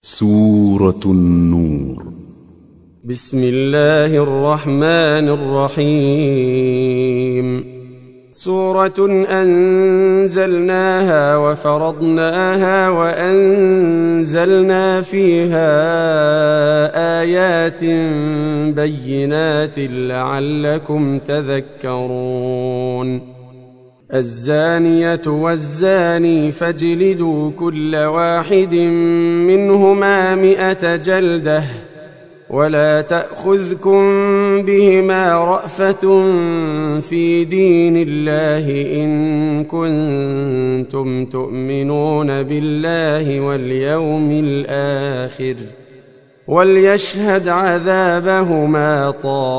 سورة النور بسم الله الرحمن الرحيم سورة أنزلناها وفرضناها وأنزلنا فيها آيات بينات لعلكم تذكرون الزانية والزاني فاجلدوا كل واحد منهما مئة جلدة ولا تأخذكم بهما رأفة في دين الله إن كنتم تؤمنون بالله واليوم الآخر وليشهد عذابهما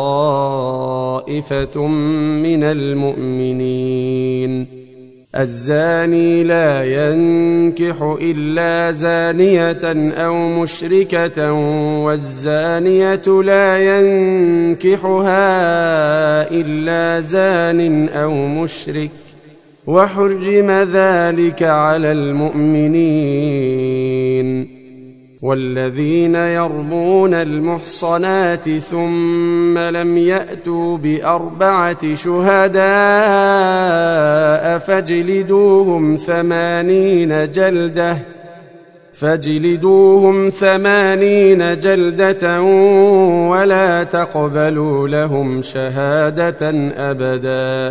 طائفة من المؤمنين الزاني لا ينكح إلا زانية أو مشركة والزانية لا ينكحها إلا زان أو مشرك وحرم ذلك على المؤمنين والذين يرمون المحصنات ثم لم يأتوا بأربعة شهداء فاجلدوهم ثمانين جلدة فاجلدوهم ثمانين جلدة ولا تقبلوا لهم شهادة أبدا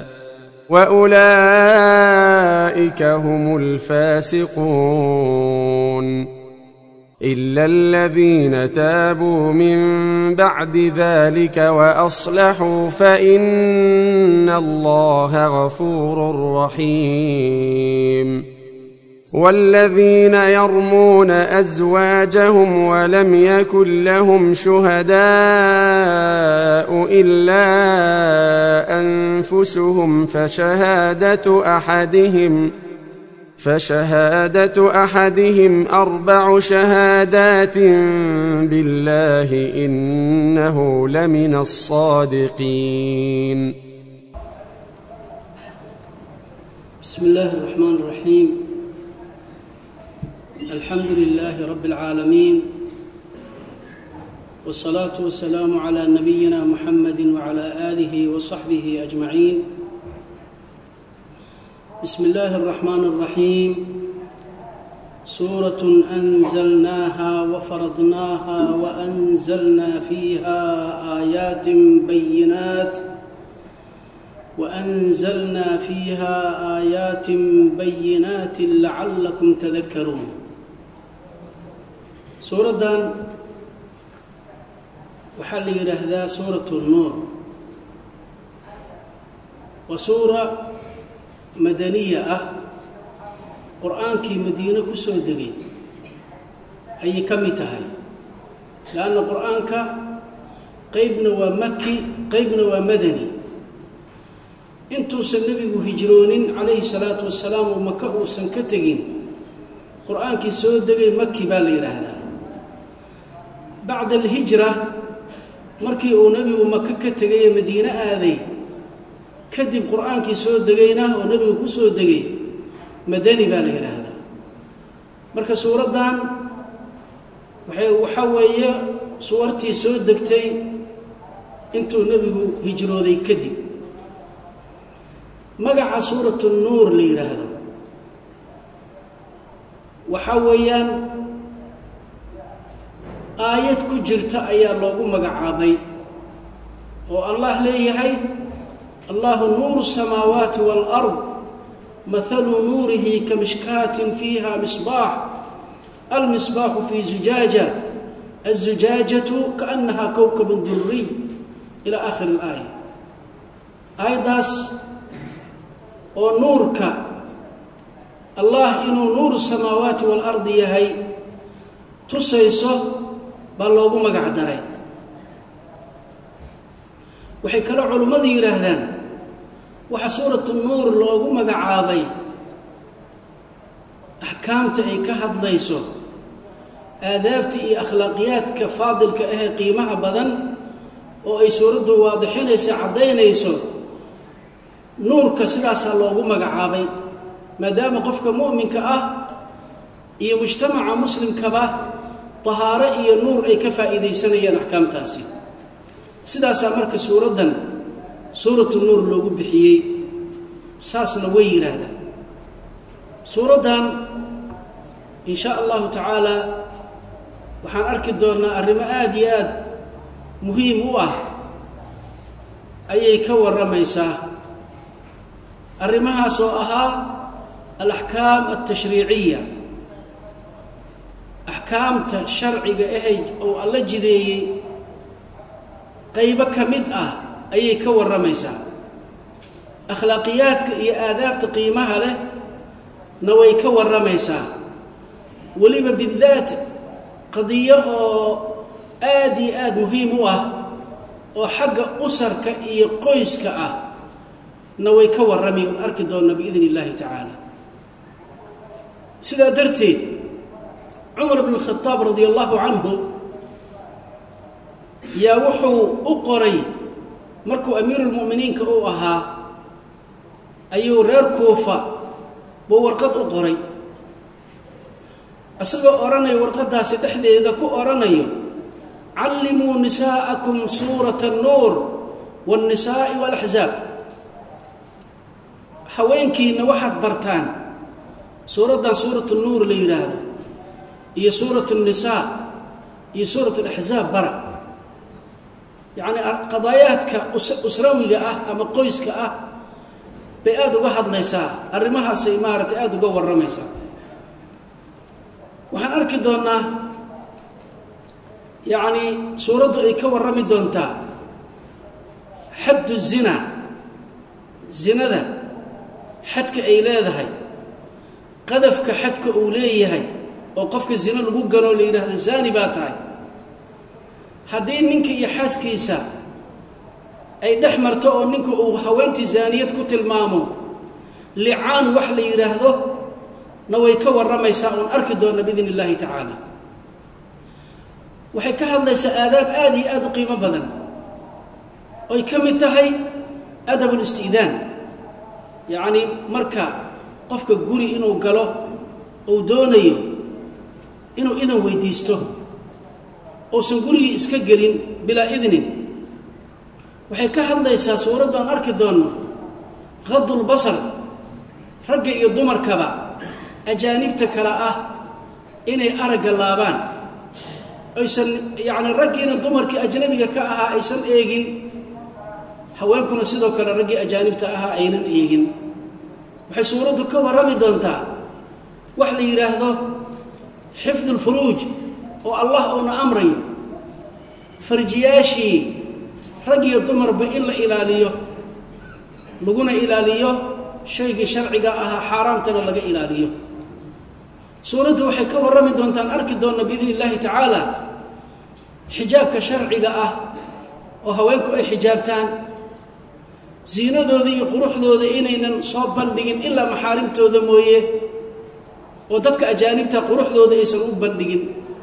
وأولئك هم الفاسقون إلا الذين تابوا من بعد ذلك وأصلحوا فإن الله غفور رحيم والذين يرمون أزواجهم ولم يكن لهم شهداء إلا أنفسهم فشهادة أحدهم ۖ فشهادة أحدهم أربع شهادات بالله إنه لمن الصادقين بسم الله الرحمن الرحيم الحمد لله رب العالمين والصلاة والسلام على نبينا محمد وعلى آله وصحبه أجمعين بسم الله الرحمن الرحيم سورة أنزلناها وفرضناها وأنزلنا فيها آيات بينات وأنزلنا فيها آيات بينات لعلكم تذكرون سورة وحل يرهذا سورة النور وسورة madaniya ah qur-aankii madiine ku soo degay ayay ka mid tahay leanna qur-aanka qeybna waa maki qeybna waa madani intuusan nebigu hijroonin calayhi salaatu wasalaam oo maka uusan ka tegin qur-aankii soo degay maki baa la yidhaahdaa bacda alhijra markii uu nebigu maka ka tegay ee madiine aaday kadib qur-aankii soo degayna oo nebiga ku soo degay madani baa la yidhaahdaa marka suuraddan waxay waxaa weeye suwartii soo degtay intuu nebigu hijrooday kadib magaca suuratu nuur la yidhaahdo waxaa weeyaan aayad ku jirta ayaa loogu magacaabay oo allah leeyahay الله نور السماوات والأرض مثل نوره كمشكاة فيها مصباح المصباح في زجاجة الزجاجة كأنها كوكب دري إلى آخر الآية آيداس ونورك الله إنه نور السماوات والأرض يهي tusayso baa loogu magac daray waxay kaloo culimmadu yidhaahdaan waxaa suuratu nuur loogu magacaabay axkaamta ay ka hadlayso aadaabta iyo akhlaaqiyaadka faadilka ahee qiimaha badan oo ay suuraddu waadixinaysa caddaynayso nuurka sidaasaa loogu magacaabay maadaama qofka mu'minka ah iyo mujtamaca muslimkaba tahaaro iyo nuur ay ka faa'iidaysanayaan axkaamtaasi sidaasaa marka suuraddan suuratu nuur loogu bixiyey saasna way yidhaahdaan suuraddan in shaa allahu tacaala waxaan arki doonnaa arrimo aada iyo aada muhiim u ah ayay ka warramaysaa arrimahaas oo ahaa alaxkaam altashriiciya axkaamta sharciga ahay oo alla jideeyey qaybo ka mid ah ayay ka warramaysaa akhlaaqiyaadka iyo aadaabta qiimaha leh na way ka warramaysaa weliba bidaat qadiyo oo aada iyo aada muhiim u ah oo xagga usarka iyo qoyska ah na way ka warrami oon arki doonna biidn illaahi tacaala sidaa darteed cumar bn khadaab radi allahu canhu yaa wuxuu u qoray markuu amiiruulmu'miniinka uu ahaa ayuu reer kuufa buu warqad u qoray isagoo odhanayo warqaddaasi dhexdeeda ku odhanayo callimuu nisaa'akum suurata annuur waannisaa'i waalaxzaab haweenkiinna waxaad bartaan suuraddan suuratu nuur la yidhaahdo iyo suuratu nnisaa iyo suuratu alaxzaab bara yacni qadaayaadka usrawiga ah ama qoyska ah bay aada uga hadlaysaa arrimahaasay maaragtay aada uga warramaysaa waxaan arki doonnaa yacni suuraddu ay ka warrami doontaa xaddu zina zinada xadka ay leedahay qadafka xadka uu leeyahay oo qofka zino lagu ganoo la yidhaahdo zaani baa tahay haddii ninka iyo xaaskiisa ay dhex marto oo ninku uu haweentii zaaniyad ku tilmaamo licaan wax la yidhaahdo na way ka warramaysaa oon arki doonna biidn illaahi tacaala waxay ka hadlaysaa aadaab aada iyo aada u qiimo badan oy ka mid tahay adab ulisti'daan yacnii marka qofka guri inuu galo uu doonayo inuu idan weydiisto uusan gurigii iska gelin bilaa idnin waxay ka hadlaysaa suuraddu aan arki doonno khadulbasar ragga iyo dumarkaba ajaanibta kale ah inay aragga laabaan aysan yacni raggiina dumarkii ajnabiga ka ahaa aysan eegin haweenkuna sidoo kale raggii ajaanibta ahaa aynan eegin waxay suuraddu ka warrami doontaa wax la yidhaahdo xifdu lfuruuj oo allah uuna amrayo farjiyaashii rag iyo dumarba in la ilaaliyo laguna ilaaliyo shaygii sharciga ahaa xaaraamtana laga ilaaliyo suuraddu waxay ka warrami doontaan arki doonna biidn illaahi tacaala xijaabka sharciga ah oo haweenku ay xijaabtaan ziinadooda iyo quruxdooda inaynan soo bandhigin ilaa maxaarimtooda mooye oo dadka ajaanibta quruxdooda aysan u bandhigin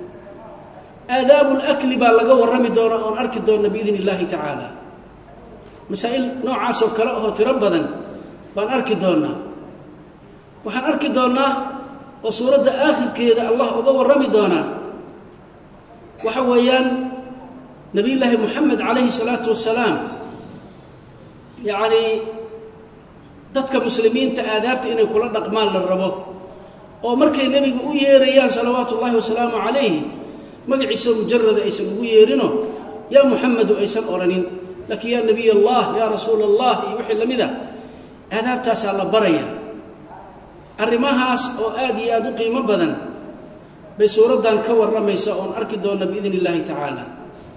aadaabulakli baa laga warrami doona oon arki doonna biidn illaahi tacaala masaa'il noocaasoo kale ahoo tiro badan baan arki doonnaa waxaan arki doonnaa oo suuradda aakhirkeeda allah uga warrami doonaa waxa weeyaan nebiyullaahi moxamed calayhi salaatu wasalaam yacnii dadka muslimiinta aadaabta inay kula dhaqmaan la rabo oo markay nebiga u yeerayaan salawaatu ullaahi wasalaamu calayhi magaciisa mujarada aysan ugu yeerino yaa muxamedu aysan odhanin laakiin yaa nebiy allah yaa rasuula allah iyo wixii la mid a aadaabtaasaa la baraya arrimahaas oo aada iyo aada u qiimo badan bay suuraddan ka warramaysa oon arki doonna biidn illaahi tacaala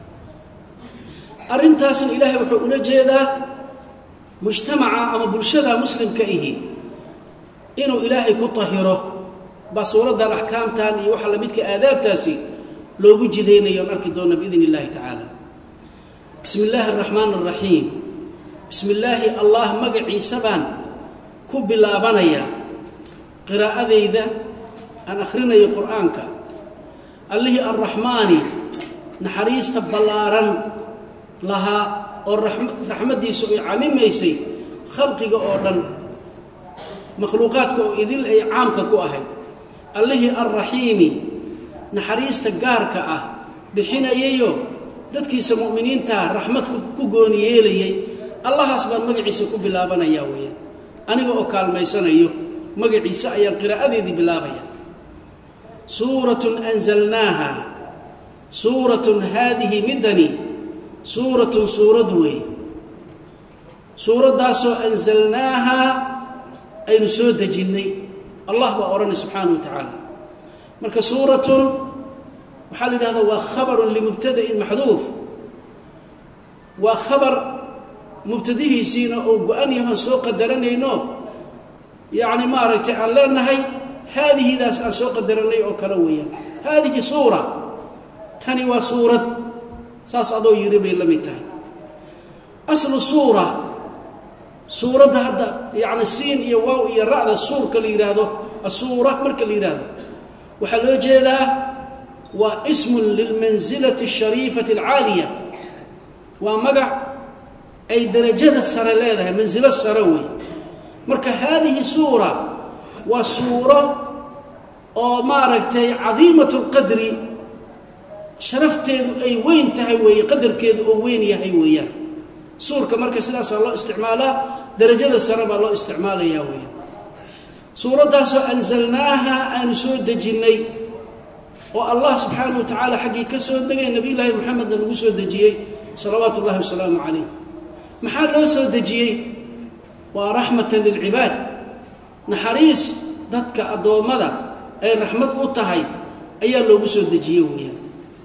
arrintaasna ilaahay wuxuu ula jeedaa mujtamaca ama bulshada muslimka ihi inuu ilaahay ku tahiro baa suuraddan axkaamtan iyo waxa lamidka aadaabtaasi loogu jidaynayo oon arki doonna biidn illaahi tacaala bismi illaahi araxmaan araxiim bismi illaahi allah magaciisa baan ku bilaabanayaa qiraa'adayda aan akhrinayo qur'aanka allihii arraxmaani naxariista ballaaran lahaa oo raxmaddiisu ay camimaysay khalqiga oo dhan makhluuqaadka oo idil ay caamka ku ahayd allihii alraxiimi naxariista gaarka ah bixinayayo dadkiisa mu'miniintaa raxmad ku gooni yeelayay allahaas baan magaciisa ku bilaabanayaa weeyaan aniga oo kaalmaysanayo magaciisa ayaan qiraa'adeedii bilaabaya suuratun anzalnaaha suuratun haadihi midani suuratun suurad weeye suuraddaasoo anzalnaaha aynu soo dejinnay allah baa odhanay subxaana wa tacaala marka suuratun waxaa la yidhahdaa waa khabarun limubtada'in maxduuf waa khabar mubtadihiisiina oo go-an yahoon soo qadaranayno yacni maaragtay aan leenahay haadihidaas aan soo qadaranay oo kale weeyaan haadihi suura tani waa suurad saas adoo yiri bay la mid tahay aslu suura suuradda hadda yacni siin iyo waaw iyo ra'da suurka la yidhaahdo asuura marka la yidhaahdo waxaa loo jeedaa waa ismun lilmansilati ashariifati alcaaliya waa magac ay derajada sare leedahay mansilo sare wey marka haadihi suura waa suuro oo maaragtay cadiimat lqadri sharafteedu ay weyn tahay weeye qadarkeedu oo weyn yahay weeyaan suurka marka sidaasaa loo isticmaalaa derajada sare baa loo isticmaalayaa weeyaan suuraddaasoo anzalnaaha aanu soo dejinnay oo allah subxaanahu wa tacaala xaggii ka soo degay nebiyullaahi moxamedna lagu soo dejiyey salawaatu ullahi wasalaamu calayh maxaa loo soo dejiyey waa raxmatan lilcibaad naxariis dadka addoommada ay raxmad u tahay ayaa loogu soo dejiyey weeyaan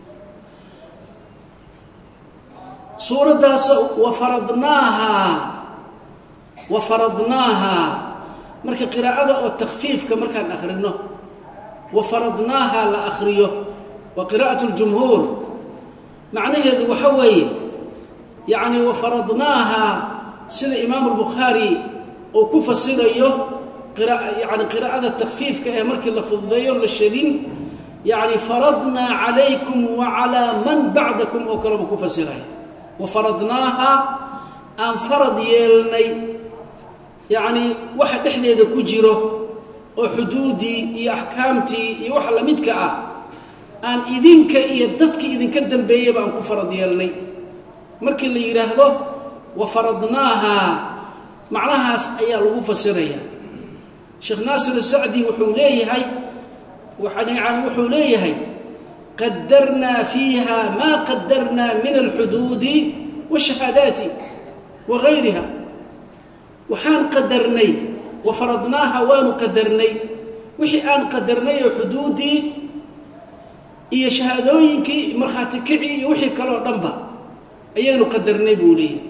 suuraddaasoo wafaradnaaha wafaradnaaha marka qiraa'ada oo takfiifka markaan akhrino wafaradnaaha la akhriyo waa qiraa'at ljumhuur macnaheedu waxa weeye yacni wafaradnaaha sida imaamu albukhaari uu ku fasirayo yani qiraa'ada takfiifka ee markii la fududeeyo la shadin yacni faradnaa calaykum wa calaa man bacdakum oo kaleba ku fasiraya wafaradnaaha aan farad yeelnay yacni waxa dhexdeeda ku jiro oo xuduudii iyo axkaamtii iyo waxa lamidka ah aan idinka iyo dadkii idinka dambeeyeyba aan ku farad yeelnay markii la yidhaahdo wafaradnaaha macnahaas ayaa lagu fasiraya sheekh naasir sacdi wuxuu leeyahay yani wuxuu leeyahay qadarnaa fiiha maa qadarnaa min alxuduudi washahaadaati wa gayriha waxaan qadarnay wafaradnaaha waanu qadarnay wixii aan qadarnay oo xuduuddii iyo shahaadooyinkii markhaati kicii iyo wixii kale oo dhanba ayaynu qadarnay buu leeyahay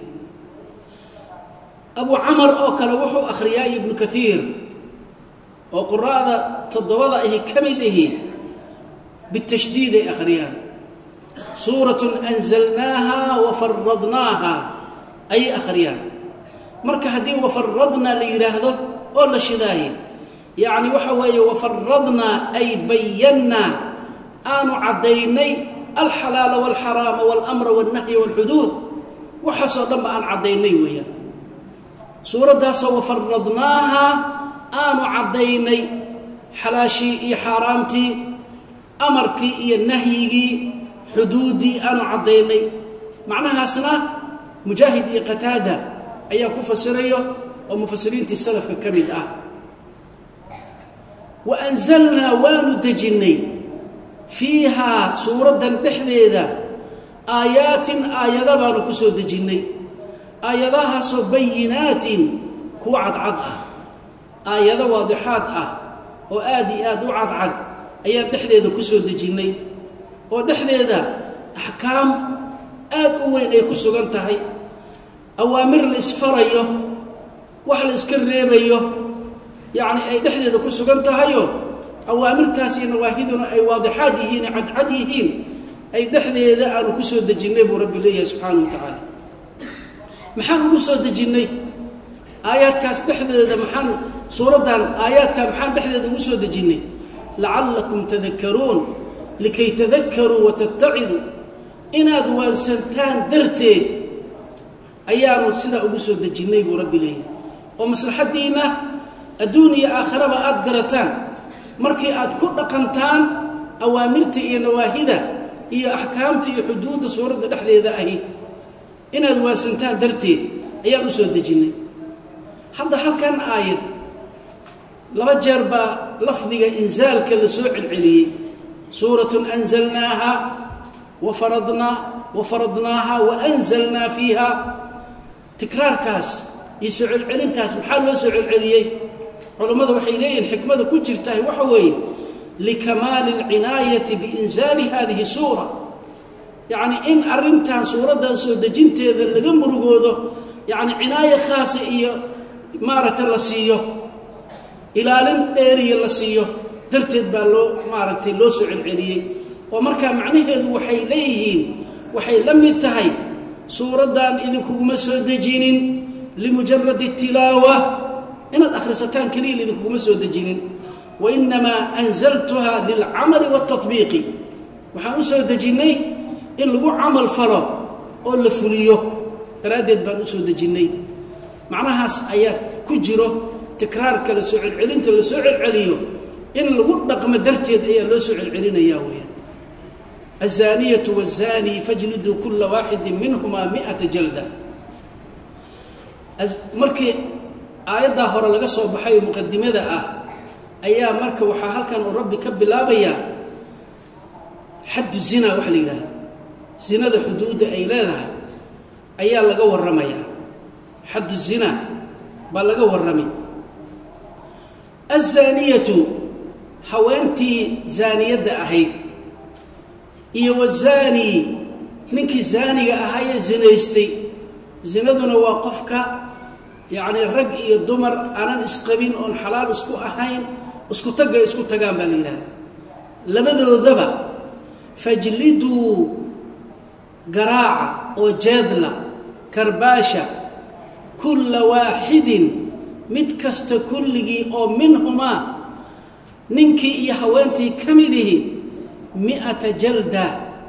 abu camar oo kale wuxuu akhriyaa ibnu kaiir oo quraa'da toddobada ahi ka mid ahi bitashdiid ay akhriyaan suuratun anzalnaaha wafaradnaaha ayay akhriyaan marka haddii wafaradnaa la yidhaahdo oo la shidaaye yacni waxa weeye wafaradnaa ay bayannaa aanu caddaynay alxalaala walxaraama walamra walnahya walxuduud waxaasoo dhanba aan caddaynay weeyaan suuraddaasoo wafaradnaaha aanu caddaynay xalaashii iyo xaaraamtii amarkii iyo nahyigii xuduuddii aanu caddaynay macnahaasna mujaahid iyo qataada ayaa ku fasirayo oo mufasiriintii salafka ka mid ah wa anzalnaa waanu dejinnay fiihaa suuraddan dhexdeeda aayaatin aayada baanu ku soo dejinnay aayadahaasoo bayinaatin kuwa cadcad ah aayado waadixaad ah oo aad iyo aad u cadcad ayaan dhexdeeda ku soo dejinnay oo dhexdeeda axkaam aad u weyn ay ku sugan tahay awaamir la isfarayo wax la iska reebayo yacni ay dhexdeeda ku sugan tahayo awaamirtaas iyo nawaahiduna ay waadixaad yihiin cadcad yihiin ay dhexdeeda aanu ku soo dejinnay buu rabbi leeyahay subxaana wa tacaala maxaan ugu soo dejinnay aayaadkaas dhexdeeda maxaan suuraddan aayaadkaa maxaan dhexdeeda ugu soo dejinnay lacallakum tadakkaruun likay tadakkaruu wa tattaciduu inaad waansantaan darteed ayaanu sidaa ugu soo dejinnay buu rabbi leeyahay oo maslaxaddiinna adduun iyo aakharaba aad garataan markii aad ku dhaqantaan awaamirta iyo nawaahida iyo axkaamta iyo xuduudda suuradda dhexdeeda ahi inaad waasantaan darteed ayaan u soo dejinnay hadda halkan aayad laba jeer baa lafdiga insaalka la soo celceliyey suuratun anzalnaaha wa faradnaa wa faradnaaha wa anzalnaa fiiha tikraarkaas iyo soo celcelintaas maxaa loo soo celceliyey culammadu waxay leeyihiin xikmada ku jirtaah waxa weeye likamaali alcinaayati biinsaali hadihi suura yacni in arrintan suuraddan soo dejinteeda laga murugoodo yacni cinaayo khaasa iyo maaragtay la siiyo ilaalin dheeriya la siiyo darteed baa loo maaragtay loo soo celceliyey oo markaa macnaheedu waxay leeyihiin waxay la mid tahay suuraddan idinkuguma soo dejinin limujaradi tilaawa inaad akhrisataan keliya idinkuguma soo dejinin wainamaa anzaltuha lilcamali waاtaطbiiqi waxaan u soo dejinnay in lagu camal falo oo la fuliyo daraaddeed baan u soo dejinnay macnahaas ayaa ku jiro tikraarka la soo celcelinta la soo celceliyo in lagu dhaqmo darteed ayaa loo soo celcelinaya weyaan الزانية والزاني فاجلدوا كل واحد منهما مئة جلدة markii aayaddaa hore laga soo baxay oo muqadimada ah ayaa marka waxaa halkan uu rabbi ka bilaabayaa xaddu zina waxa la yidhahda zinada xuduudda ay leedahay ayaa laga warramayaa xaddu zina baa laga warramay aلzaaniyatu haweentii zaaniyadda ahayd iyo wazaani ninkii zaaniga ahaayee zinaystay zinaduna waa qofka yacni rag iyo dumar aanan isqabin oon xalaal isku ahayn isku tagga isku tagaan baa la yidhahda labadoodaba fajliduu garaaca oo jeedla karbaasha kulla waaxidin mid kasta kulligii oo minhumaa ninkii iyo haweentii ka midihi mi'ata jalda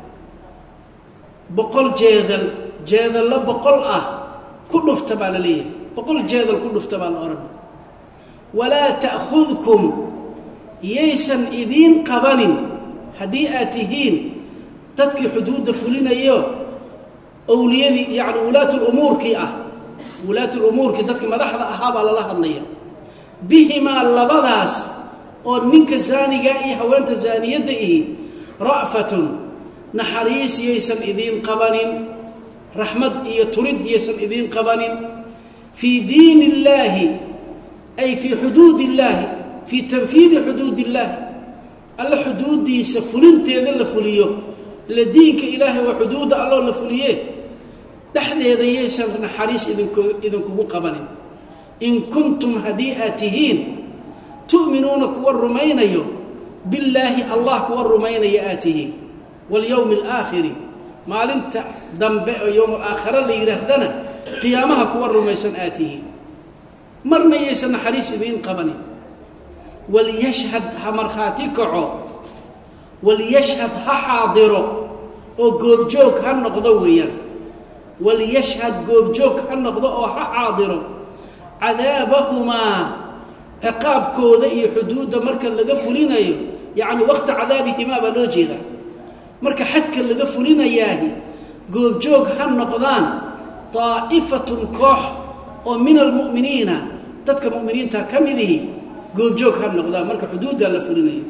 boqol jeedal jeedallo boqol ah ku dhufta baa la leeyahay boqol jeedal ku dhufta baa la odhan walaa ta'khudkum yaysan idiin qabanin haddii aad tihiin dadkii xuduudda fulinayo owliyadii yacni wulaatulumuurkii ah wulaatulumuurkii dadkii madaxda ahaa baa lala hadlaya bihimaa labadaas oo ninka zaaniga iyo haweenta zaaniyadda ihi ra'fatun naxariis yaysan idiin qabanin raxmad iyo turid yaysan idiin qabanin fii diin illaahi ay fii xuduud illaahi fii tanfiidi xuduud illaahi alla xuduuddiisa fulinteeda la fuliyo ila diinka ilaahay waa xuduudda alloo la fuliye dhexdeeda yaysan naxariis idink idinkugu qabanin in kuntum haddii aad tihiin tu'minuuna kuwa rumaynayo billaahi allah kuwa rumaynaya aad tihiin walyowmi alaakhiri maalinta dambe oo yowm alaakhare la yidhaahdana qiyaamaha kuwa rumaysan aad tihiin marna yaysan naxariis idiin qabanin waliyashhad ha markhaati kaco waliyashhad ha xaadiro oo goobjoog ha noqdo weeyaan waliyashhad goobjoog ha noqdo oo ha xaadiro cadaabahumaa ciqaabkooda iyo xuduudda marka laga fulinayo yacni waqti cadaabihimaa baa loo jeedaa marka xadka laga fulinayaahi goobjoog ha noqdaan daa'ifatun koox oo min almu'miniina dadka mu'miniinta ka midihi goobjoog ha noqdaan marka xuduuddaa la fulinayo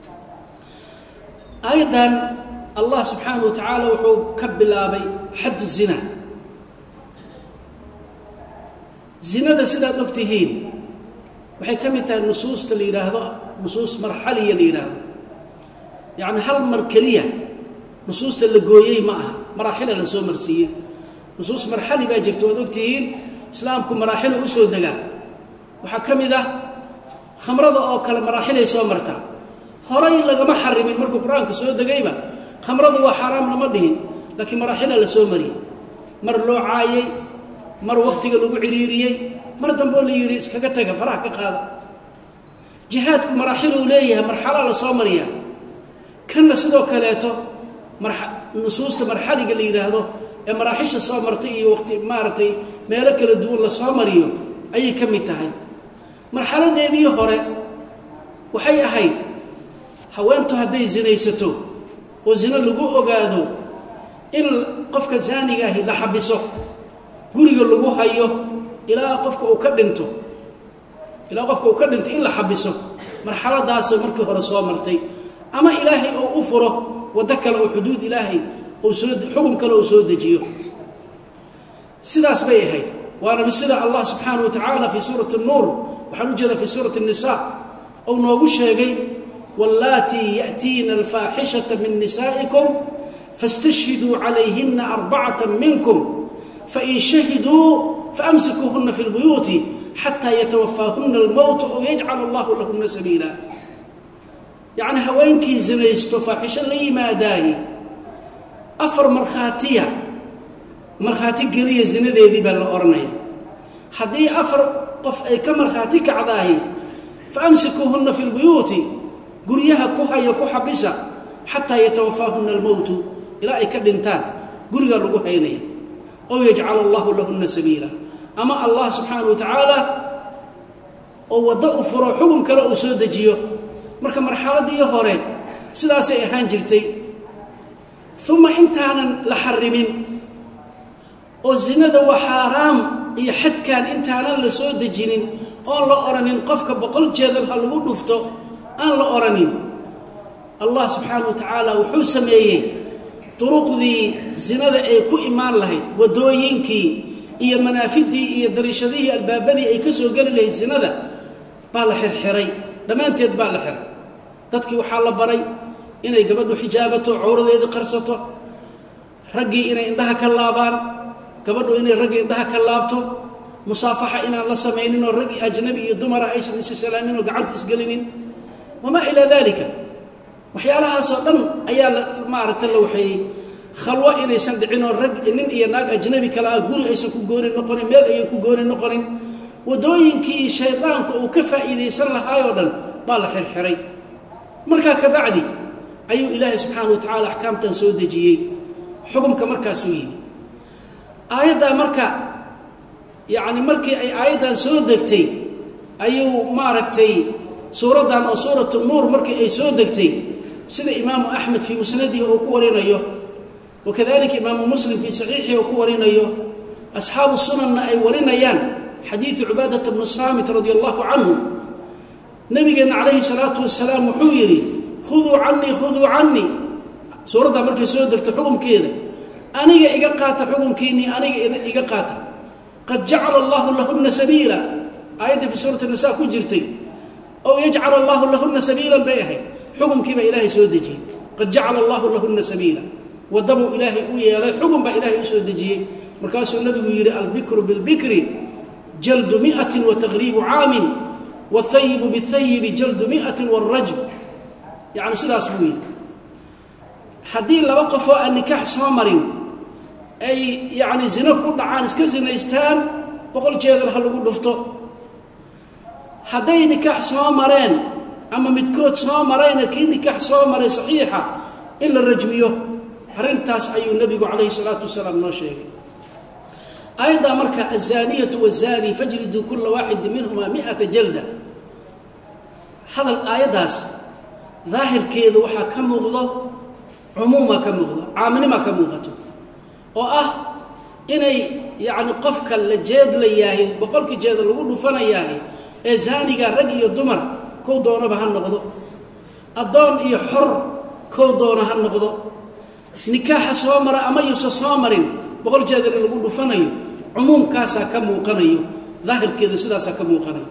aayaddan allah subxaanahu wa tacaala wuxuu ka bilaabay xaddu zina zinada sidaad og tihiin waxay ka mid tahay nusuusta la yidhaahdo nusuus marxaliya la yidhaahdo yacni hal mar keliya nusuusta la gooyey ma aha maraaxila la soo marsiiyey nusuus marxali baa jirta waad og tihiin islaamku maraaxilu u soo degaa waxaa ka mid ah khamrada oo kale maraaxilay soo martaa horay lagama xarimin markuu qur-aanka soo degayba khamradu waa xaaraam lama dhihin laakiin maraaxila la soo mariyey mar loo caayey mar waktiga lagu ciriiriyey mar dambe oo la yidhi iskaga taga faraha ka qaada jihaadku maraaxiluu leeyahay marxalaa la soo mariyaa kanna sidoo kaleeto nusuusta marxaliga la yidhaahdo ee maraaxisha soo martay iyo waqti maaragtay meelo kala duwan la soo mariyo ayay ka mid tahay marxaladeedii hore waxay ahayd haweentu hadday sinaysato oo zino lagu ogaado in qofka zaaniga ahi la xabiso guriga lagu hayo ilaa qofka uu ka dhinto ilaa qofka uu ka dhinto in la xabiso marxaladaasay markii hore soo martay ama ilaahay oo u furo waddo kale oo xuduud ilaahay uu soo xukun kale uu soo dejiyo sidaas bay ahayd waana sida allah subxaanaه wa tacaala fii suurati الnuur waxaan u jeedaa fii suurati الnisa ou noogu sheegay wاllaatii yaأtiina alfaaxishaةa min nisaa'ikum faاstashhiduu calayhina arbacata minkum fain shahiduu faamsikuuhuna fi اlbuyuuti xataa yatawafaahuna اlmowt ow yajcal allahu lahuna sabiila yacni haweenkii sinaysto faaxisho la yimaadaaye afar markhaatiya markhaati geliya zinadeedii baa la odhanaya haddii afar qof ay ka markhaati kacdaahi fa amsikuuhunna fi lbuyuuti guryaha ku haya ku xabisa xataa yatawafaahunna almowtu ilaa ay ka dhintaan gurigaa lagu haynaya ow yajcal allahu lahunna sabiila ama allah subxaana wa tacaala oo waddo u furo xukun kale uu soo dejiyo marka marxaladdii hore sidaasay ahaan jirtay uma intaanan la xarimin oo zinada waa xaaraam iyo xadkaan intaanan la soo dejinin oon la odhanin qofka boqol jeedal ha lagu dhufto aan la odhanin allah subxaana wa tacaala wuxuu sameeyey duruqdii zinada ay ku imaan lahayd waddooyinkii iyo manaafiddii iyo dariishadihii albaabadii ay ka soo geli lahayd zinada baa la xirxiray dhammaanteed baa la xiray dadkii waxaa la baray inay gabadhu xijaabato cawradeedii qarsato raggii inay indhaha ka laabaan gabadhu inay ragga indhaha ka laabto musaafaxa inaan la samaynin oo raggi ajnabi iyo dumara aysan isi salaamin oo gacanta isgelinin wamaa ilaa daalika waxyaalahaasoo dhan ayaa la maaragta la waxeeyey khalwo inaysan dhicin oo rag nin iyo naag ajnabi kale ah guri aysan ku gooni noqonin meel ayan ku gooni noqonin waddooyinkii shaydaanku uu ka faa'iidaysan lahaayoo dhan baa la xirxiray markaa ka bacdi ayuu ilaahay subxaana wa tacaala axkaamtan soo dejiyey xukumka markaasuu yimi aayaddaa marka yacni markii ay aayaddan soo degtay ayuu maaragtay suuraddan oo suuratu nuur markii ay soo degtay sida imaamu axmed fii musnadihi uu ku warinayo wakadalika imaamu muslim fii saxiixihi uu ku warinayo asxaabu sunanna ay warinayaan xadiidu cubaadata bnu saamit radi allahu canhu nabigeenna calayhi salaatu wasalaam wuxuu yidhi khuduu canii khuduu canii suuraddaa markay soo degto xukumkeeda aniga iga qaata xukunkiinnii aniga iga qaata qad jacala allahu lahunna sabiila aayadda fii suurati nisa ku jirtay ow yajcal allahu lahunna sabiilan bay ahayd xukumkii baa ilaahay soo dejiyey qad jacala allahu lahunna sabiila waddabuu ilaahay u yeelay xukun baa ilaahay u soo dejiyey markaasuu nabigu yidhi albikru bilbikri jaldu miatin wa taqriibu caamin wاhayibu bاhayibi jaldu miati wاrajm yani sidaas buu yidhi haddii laba qofoo aan nikaax soo marin ay yani zino ku dhacaan iska zinaystaan boqol jeedal ha lagu dhufto hadday nikaax soo mareen ama midkood soo marayna kii nikaax soo maray saxiixa in la rajmiyo arrintaas ayuu nebigu calayhi salaatu wasalaam noo sheegay aayaddaa marka aلzaaniyatu wالzani fajriduu kula waaxidi minhuma miata jalda hadal aayaddaas daahirkeeda waxaa ka muuqdo cumuuma ka muuqdo caaminimaa ka muuqato oo ah inay yacni qofka la jeedlayaahay boqolkii jeeda lagu dhufanayaahay ee zaaniga rag iyo dumar kow doonaba ha noqdo addoon iyo xor kow doona ha noqdo nikaaxa soo mara ama yuusa soo marin boqol jeedal in lagu dhufanayo cumuumkaasaa ka muuqanayo daahirkeeda sidaasaa ka muuqanayo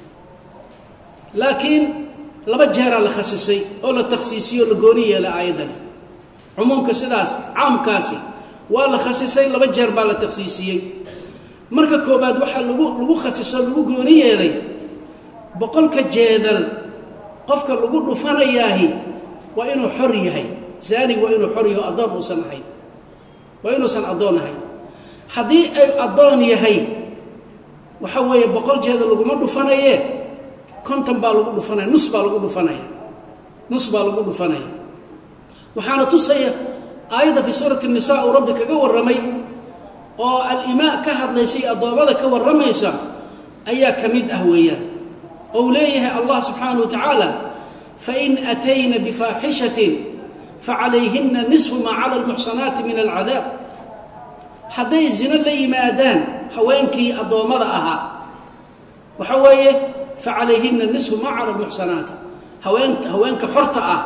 laakiin laba jeeraa la khasisay oo la takhsiisiyo o la gooni yeela aayaddani cumuumka sidaas caamkaasi waa la khasisay laba jeer baa la takhsiisiyey marka koobaad waxaa lagu lagu khasiso lagu gooni yeelay boqolka jeedal qofka lagu dhufanayaahi waa inuu xor yahay zaanig waa inuu xor yaho addoon uusan ahayn waa inuusan addoon ahayn haddii ay addoon yahay waxa weeye boqol jeeda laguma dhufanaye konton baa lagu dhufanaya nus baa lagu dhufanaya nus baa lagu dhufanaya waxaana tusaya aayadda fii suurati nisa uu rabbi kaga warramay oo alimaa ka hadlaysay addoommada ka warramaysa ayaa ka mid ah weeyaan ou leeyahay allah subxaana wa tacaala fain atayna bifaaxishatin facalayhina nisfu maa cala almuxsanaati min alcadaab hadday zino la yimaadaan haweenkii addoommada ahaa waxa weeye facalayhina nisfu maa cala almuxsanaati haween haweenka xorta ah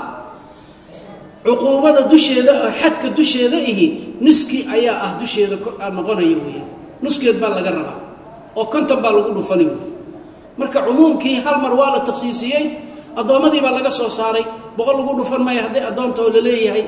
cuquubada dusheeda oo xadka dusheeda ihi nuskii ayaa ah dusheeda noqonaya weya nuskeed baa laga rabaa oo konton baa lagu dhufani wey marka cumuumkii hal mar waa la takhsiisiyey addoommadii baa laga soo saaray boqol lagu dhufan maayo hadday addoonta oo la leeyahay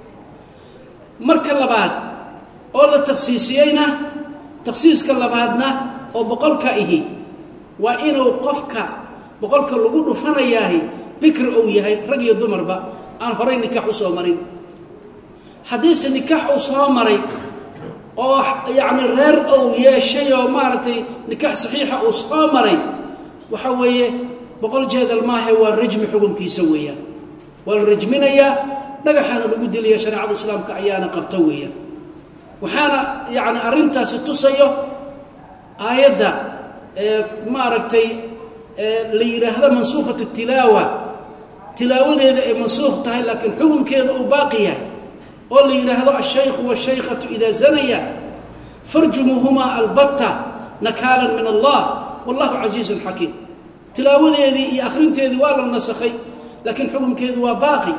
marka labaad oo la takhsiisiyeyna takhsiiska labaadna oo boqolka ihi waa inuu qofka boqolka lagu dhufanayaahi bikri ou yahay rag iyo dumarba aan horay nikaax u soo marin haddiise nikaax uu soo maray oo yacni reer ou yeeshay oo maaragtay nikaax saxiixa uu soo maray waxa weeye boqol jeedal maahe waa rajmi xukunkiisa weeyaan waa la rajminayaa dhagaxaana lagu dilaya shareecada islaamka ayaana qabta weeyaan waxaana yacni arrintaasi tusayo aayadda ee maaragtay la yidhaahdo mansuukhatu tilaawa tilaawadeeda ay mansuukh tahay laakiin xukunkeeda uu baaqi yahay oo la yidhaahdo alshaykhu washaykhatu idaa zanaya farjumuuhumaa albatta nakaalan min allah wallahu casiizun xakiim tilaawadeedii iyo akhrinteedii waa la nasakhay laakiin xukumkeedu waa baaqi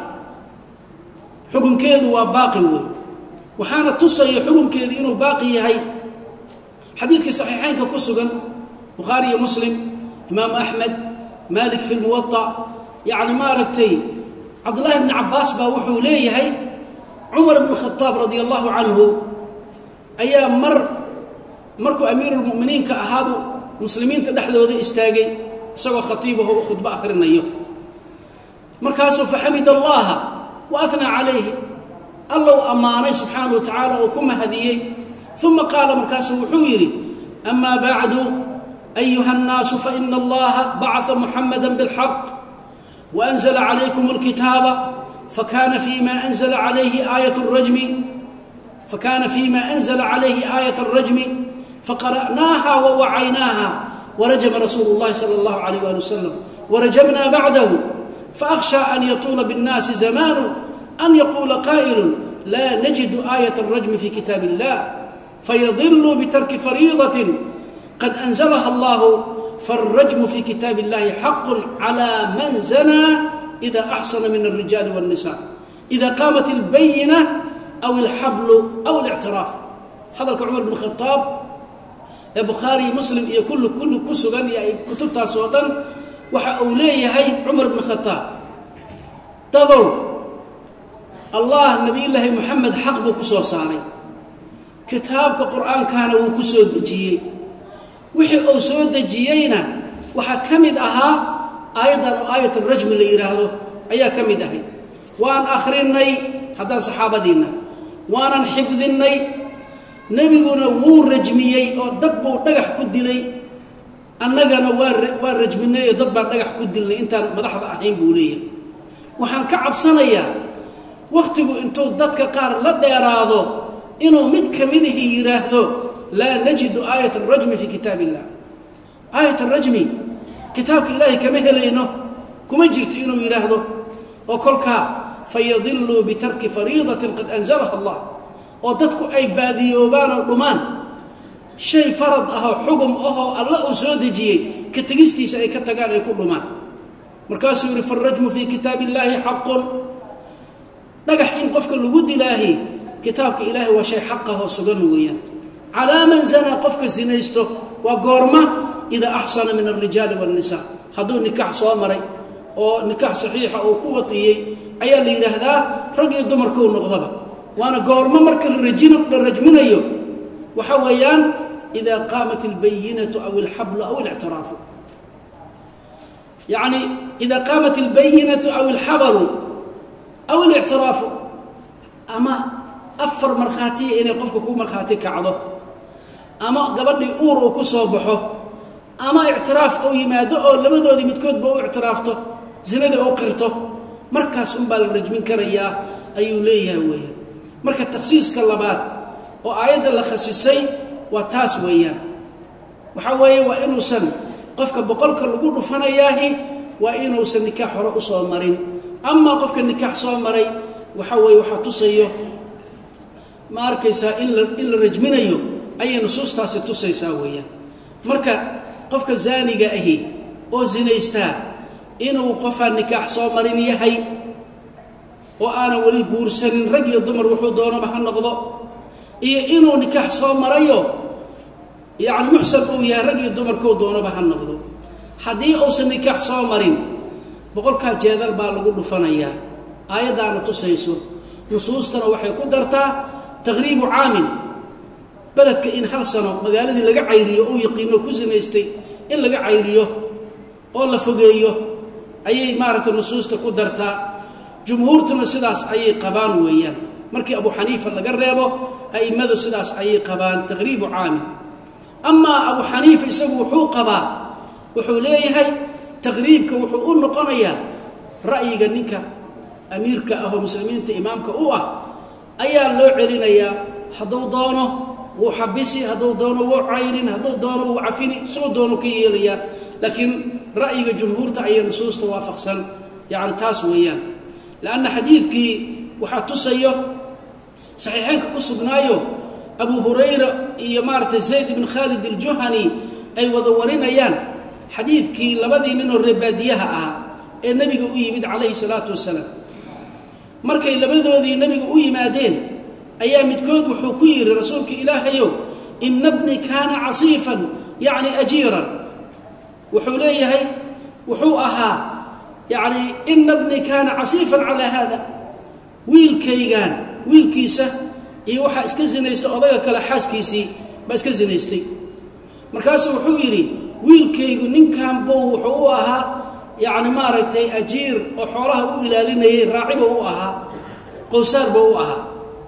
xukumkeedu waa baaqi wey waxaana tusaya xukumkeedu inuu baaqi yahay xadiidkii saxiixeynka ku sugan bukhaari iyo muslim imaamu axmed maalik fi lmuwaطa yacni maaragtay cabdullaahi bni cabbaas baa wuxuu leeyahay cumar bn khadaab radia allahu canhu ayaa mar markuu amiiruulmu'miniinka ahaabuu muslimiinta dhexdooda istaagay isagoo khatiibaho u khudbo akhrinayo markaasuu faxamid allaha wa anaa calayhi allow ammaanay subxaana wa tacaala oo ku mahadiyey uma qaala markaasuu wuxuu yidhi amaa bacdu ayuha الnaasu faina allaha bacثa muxamada bاlxaq waأnzla calaykum اlkitaaba fakana fima anzla calayhi aayat الrajmi fakana fima anzla calayhi aayaة الrajmi faqara'naaha wawacaynaaha warajama rasuulu اllahi salى اllahu عalيyh ali wasalam warajamna bacdahu faأkhshى an yatuula bالnaasi zamanu an yaquula qaa'ilu la najidu aayaة الrajmi fi kitaab اllah fayadiluu bitarki fariidaة qad أnزlha اllah faالrajmu fi kitaab اllahi xaq عlى man zanaa إida أxsana min الrijaali والnisa إida qaamat اlbayina aw اlxablu aw الاctiraaf hadalka cumar bn khaaab ee bukhaari muslim iyo kulli kulli ku sugan iyo ay kutubtaas oo dhan waxa uu leeyahay cumar bn khaaab dadow allah nebiyullaahi moxamed xaq buu ku soo saaray kitaabka qur'aankana wuu ku soo dejiyey wixii uu soo dejiyeyna waxaa ka mid ahaa aayaddan oo aayat rajmi la yidhaahdo ayaa ka mid ahay waan akhrinay haddaan saxaabadiinna waanan xifdinnay nebiguna wuu rajmiyey oo dad buu dhagax ku dilay annagana waa waa rajminay oo dad baan dhagax ku dilnay intaan madaxda ahayn buu leeyahay waxaan ka cabsanayaa wakhtigu intuu dadka qaar la dheeraado inuu mid ka midihi yidhaahdo laa najidu aayat arajmi fii kitaab illah aayat arajmi kitaabka ilaahay kama helayno kuma jirto inuu yidhaahdo oo kolkaa fayadiluu bitarki fariidatin qad anzalaha allah oo dadku ay baadiyoobaan oo dhumaan shay farad ahoo xugum ahoo alla uu soo dejiyey ka tegistiisa ay ka tagaan ay ku dhumaan markaasuu yidhi farajmu fii kitaab illaahi xaqun dhagax in qofka lagu dilaahi kitaabka ilaahay waa shay xaqahoo sugan weeyaan calaa man zanaa qofka sinaysto waa goorma idaa axsana min alrijaali waاnnisaa hadduu nikaax soo maray oo nikaax saxiixa uu ku watiyey ayaa la yidhaahdaa rag iyo dumarkuu noqdaba waana goormo marka la rajminayo waxa weeyaan idaa qaamat اlbayinatu aw اlxablu aw اlictiraafu yacni idaa qaamat اlbayinatu aw اlxabalu aw اlictiraafu ama afar markhaatiya inay qofka ku markhaati kacdo ama gabadhii uur uu ku soo baxo ama ictiraaf uu yimaado oo labadoodii midkoodba u ictiraafto zinadii u qirto markaas unbaa la rajmin karayaa ayuu leeyahay weeyaan marka takhsiiska labaad oo aayadda la khasisay waa taas weeyaan waxaa weeye waa inuusan qofka boqolka lagu dhufanayaahi waa inuusan nikaax hore u soo marin amaa qofka nikaax soo maray waxa weeye waxaa tusayo ma arkaysaa in la in la rajminayo ayay nusuustaasi tusaysaa weeyaan marka qofka zaaniga ahi oo zinaystaa inuu qofaan nikaax soo marin yahay oo aanan weli guursanin rag iyo dumar wuxuu doonaba ha noqdo iyo inuu nikaax soo marayo yacni muxsan uu yahay rag iyo dumarkou doonaba ha noqdo haddii uusan nikaax soo marin boqolkaa jeedal baa lagu dhufanayaa aayaddaana tusayso nusuustana waxay ku dartaa taqriibu caamin beledka in hal sano magaaladii laga cayriyo uu yaqiino ku sinaystay in laga cayriyo oo la fogeeyo ayay maaragtay nusuusta ku dartaa jumhuurtuna sidaas ayay qabaan weeyaan markii abu xaniifa laga reebo a'immadu sidaas ayay qabaan taqriibu caamin amaa abu xaniifa isagu wuxuu qabaa wuxuu leeyahay taqriibka wuxuu u noqonayaa ra'yiga ninka amiirka ah oo muslimiinta imaamka u ah ayaa loo celinayaa hadduu doono wuu xabisi hadduu doono wuu cayrin hadduu doono wuu cafini suu doono ka yeelayaa laakiin ra'yiga jumhuurta ayay nusuusta waafaqsan yacni taas weeyaan lanna xadiidkii waxaa tusayo saxiixeynka ku sugnaayo abu hurayra iyo maaragtay zayd ibn khaalid aljuhani ay wada warinayaan xadiidkii labadii ninoo reebaadiyaha ahaa ee nebiga u yimid calayhi salaatu wasalaam markay labadoodii nebiga u yimaadeen ayaa midkood wuxuu ku yidhi rasuulka ilaahayow ina bni kaana casiifan yacni ajiiran wuxuu leeyahay wuxuu ahaa yacni ina bni kaana casiifan calaa haada wiilkaygaan wiilkiisa iyo waxaa iska zinaystay odaga kale xaaskiisii baa iska zinaystay markaasuu wuxuu yidhi wiilkaygu ninkan buu wuxuu u ahaa yacni maaragtay ajiir oo xoolaha u ilaalinayay raaciba u ahaa qowsaarba u ahaa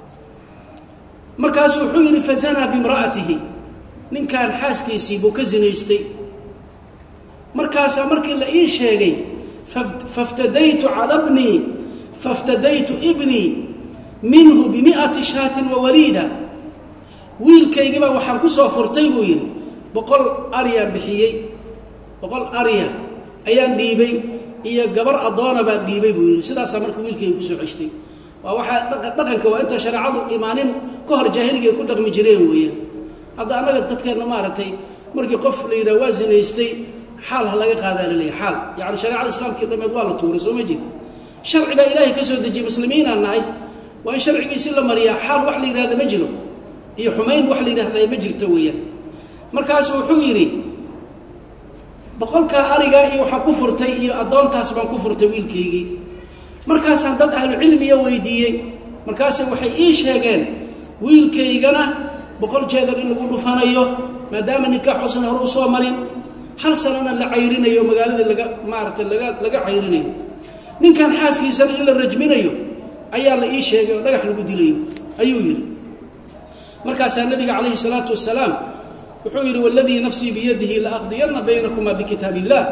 markaasuu wuxuu yidhi fazanaa bimra'atihi ninkan xaaskiisii buu ka zinaystay markaasaa markii la ii sheegay faftadaytu cala bnii faftadaytu ibnii minhu bimi'ati shaatin wa waliida wiilkaygibaa waxaan ku soo furtay buu yidhi boqol aryaan bixiyey boqol arya ayaan dhiibay iyo gabar addoona baan dhiibay buu yidhi sidaasaa marka wiilkayga kusoo ceshtay waa waxaa dhaqanka waa inta shareecadu imaanin ka hor jaahiliga ay ku dhaqmi jireen weeyaan hadda annaga dadkeenna maaragtay markii qof la yidhaha waa zinaystay xaal ha laga qaadaa laleeyahy xaal yacni shareecada islaamkii dhameed waa la tuuray soo ma jeed sharci baa ilaahay ka soo dejiyey muslimiinaan nahay waa in sharcigiisi la mariyaa xaal wax la yidhahda ma jiro iyo xumayn wax la yidhahdaa ma jirto weeyaan markaasu wuxuu yidhi boqolkaa arigaa iyo waxaan ku furtay iyo addoontaas baan ku furtay wiilkaygii markaasaan dad ahlucilmiya weydiiyey markaase waxay ii sheegeen wiilkaygana boqol jeedar in lagu dhufanayo maadaama nikaax uusan hore u soo marin hal sanana la cayrinayo magaaladii laga maaragtay laga laga cayrinayo ninkan xaaskiisana in la rajminayo ayaa la ii sheegay oo dhagax lagu dilayo ayuu yidhi markaasaa nabiga calayhi salaatu wasalaam wuxuu yidhi waladii nafsii biyadihi laaqdiyanna baynakumaa bikitaab illah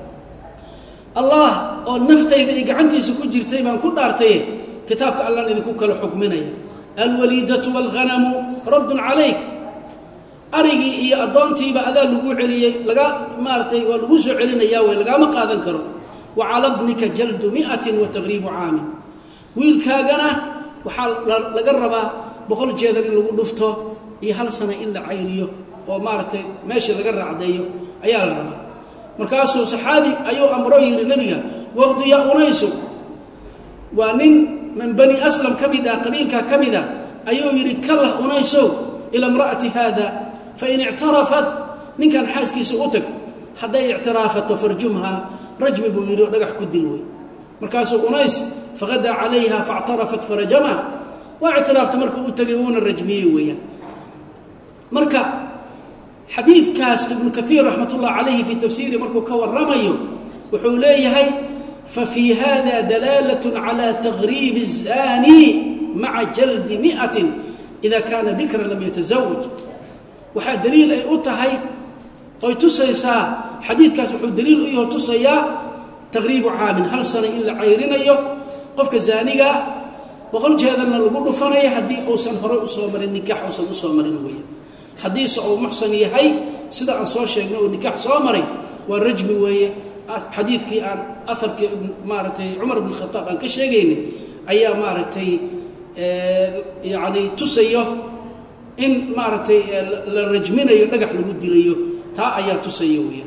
allah oo naftayda iyo gacantiisa ku jirtay baan ku dhaartaye kitaabka allaan idinku kala xukminaya alwaliidatu waalghanamu raddun calayk arigii iyo addoontiiba adaa lagu celiyey laga maaratay waa lagu soo celinayaa wey lagaama qaadan karo wa cala bnika jaldu mi'atin wa taqriibu caamin wiilkaagana waxaa laga rabaa boqol jeedar in lagu dhufto iyo hal sano in la cayriyo oo maaragtay meeshii laga raacdeeyo ayaa la rabaa markaasuu saxaabi ayuu amro yidhi nebiga waqdi ya unaysu waa nin min bani aslam ka mid ah qabiilkaa ka mid a ayuu yidhi kallah unaysow ila imra'ati haada fain ictarafat ninkan xaaskiisa u tag hadday ictiraafato farjumha rajmi buu yidhi oo dhagax ku dil wey markaasuu unays faqadaa calayha faاctarafat farajamaha waa ictiraafta markuu u tegay wuuna rajmiyey weeyaan marka xadiidkaas ibnu kaiir raxmat ullah calayhi fii tafsiiri markuu ka waramayo wuxuu leeyahay fafii hada dalaalat calى taqriib الzani maca jaldi miئatin ida kaana bikran lam yatasawaj waxaa daliil ay u tahay oy tusaysaa xadiidkaas wuxuu daliil u yaho tusayaa taqriibu caamin hal sana in la cayrinayo qofka zaanigaa boqol jeedalna lagu dhufanayo haddii uusan horey usoo marin nikaax uusan usoo marin weya haddiise uu muxsan yahay sida aan soo sheegnay oo nikaax soo maray waa rajmi weeye xadiidkii aan aharkii maaragtay cumar bn khataab aan ka sheegaynay ayaa maaragtay yani tusayo in maaragtay la rajminayo dhagax lagu dilayo taa ayaa tusaya weya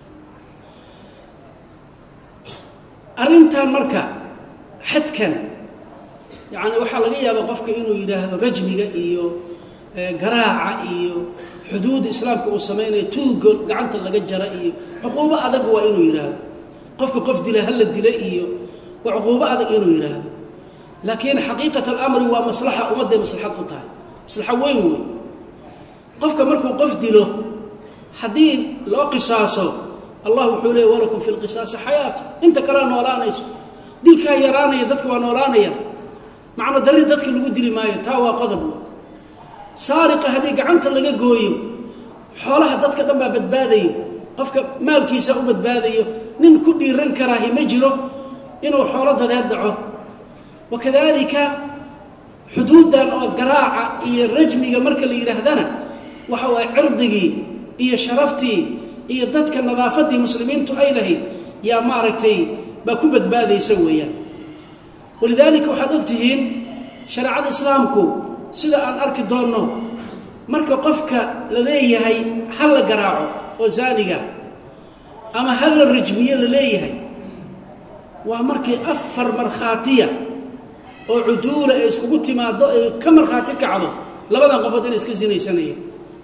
arrintan marka xadkan yani waxaa laga yaabaa qofka inuu yidhaahdo rajmiga iyo garaaca iyo xuduudda islaamka uu samaynayo tuugo gacanta laga jara iyo cuquubo adag waa inuu yidhaahdo qofka qof dila hala dila iyo waa cuquubo adag inuu yidhaahdo laakiin xaqiiqat alamri waa maslaxa ummadday maslaxad u tahay maslaxa weyn wey qofka markuu qof dilo haddii loo qisaaso allah wuxuu leey walakum fi lqisaasi xayaatu inta kalea noolaanayso dilkaa yaraanaya dadka waa noolaanaya macno darri dadka lagu dili maayo taa waa qodob saariqa haddii gacanta laga gooyo xoolaha dadka dhan baa badbaadayo qofka maalkiisa u badbaadayo nin ku dhiiran karaahi ma jiro inuu xoolo dadeed dhaco wakadalika xuduuddan oo garaaca iyo rajmiga marka la yidhaahdana waxa waay cirdigii iyo sharaftii iyo dadka nadaafaddii muslimiintu ay lahayd yaa maaragtay baa ku badbaadaysa weeyaan walidaalika waxaad og tihiin shareecada islaamku sida aan arki doonno marka qofka la leeyahay ha la garaaco oo zaaniga ama ha la rajmiyo la leeyahay waa markii afar markhaatiya oo cuduula ee iskugu timaaddo ee ka markhaati kacdo labadan qofood inay iska sinaysanayeen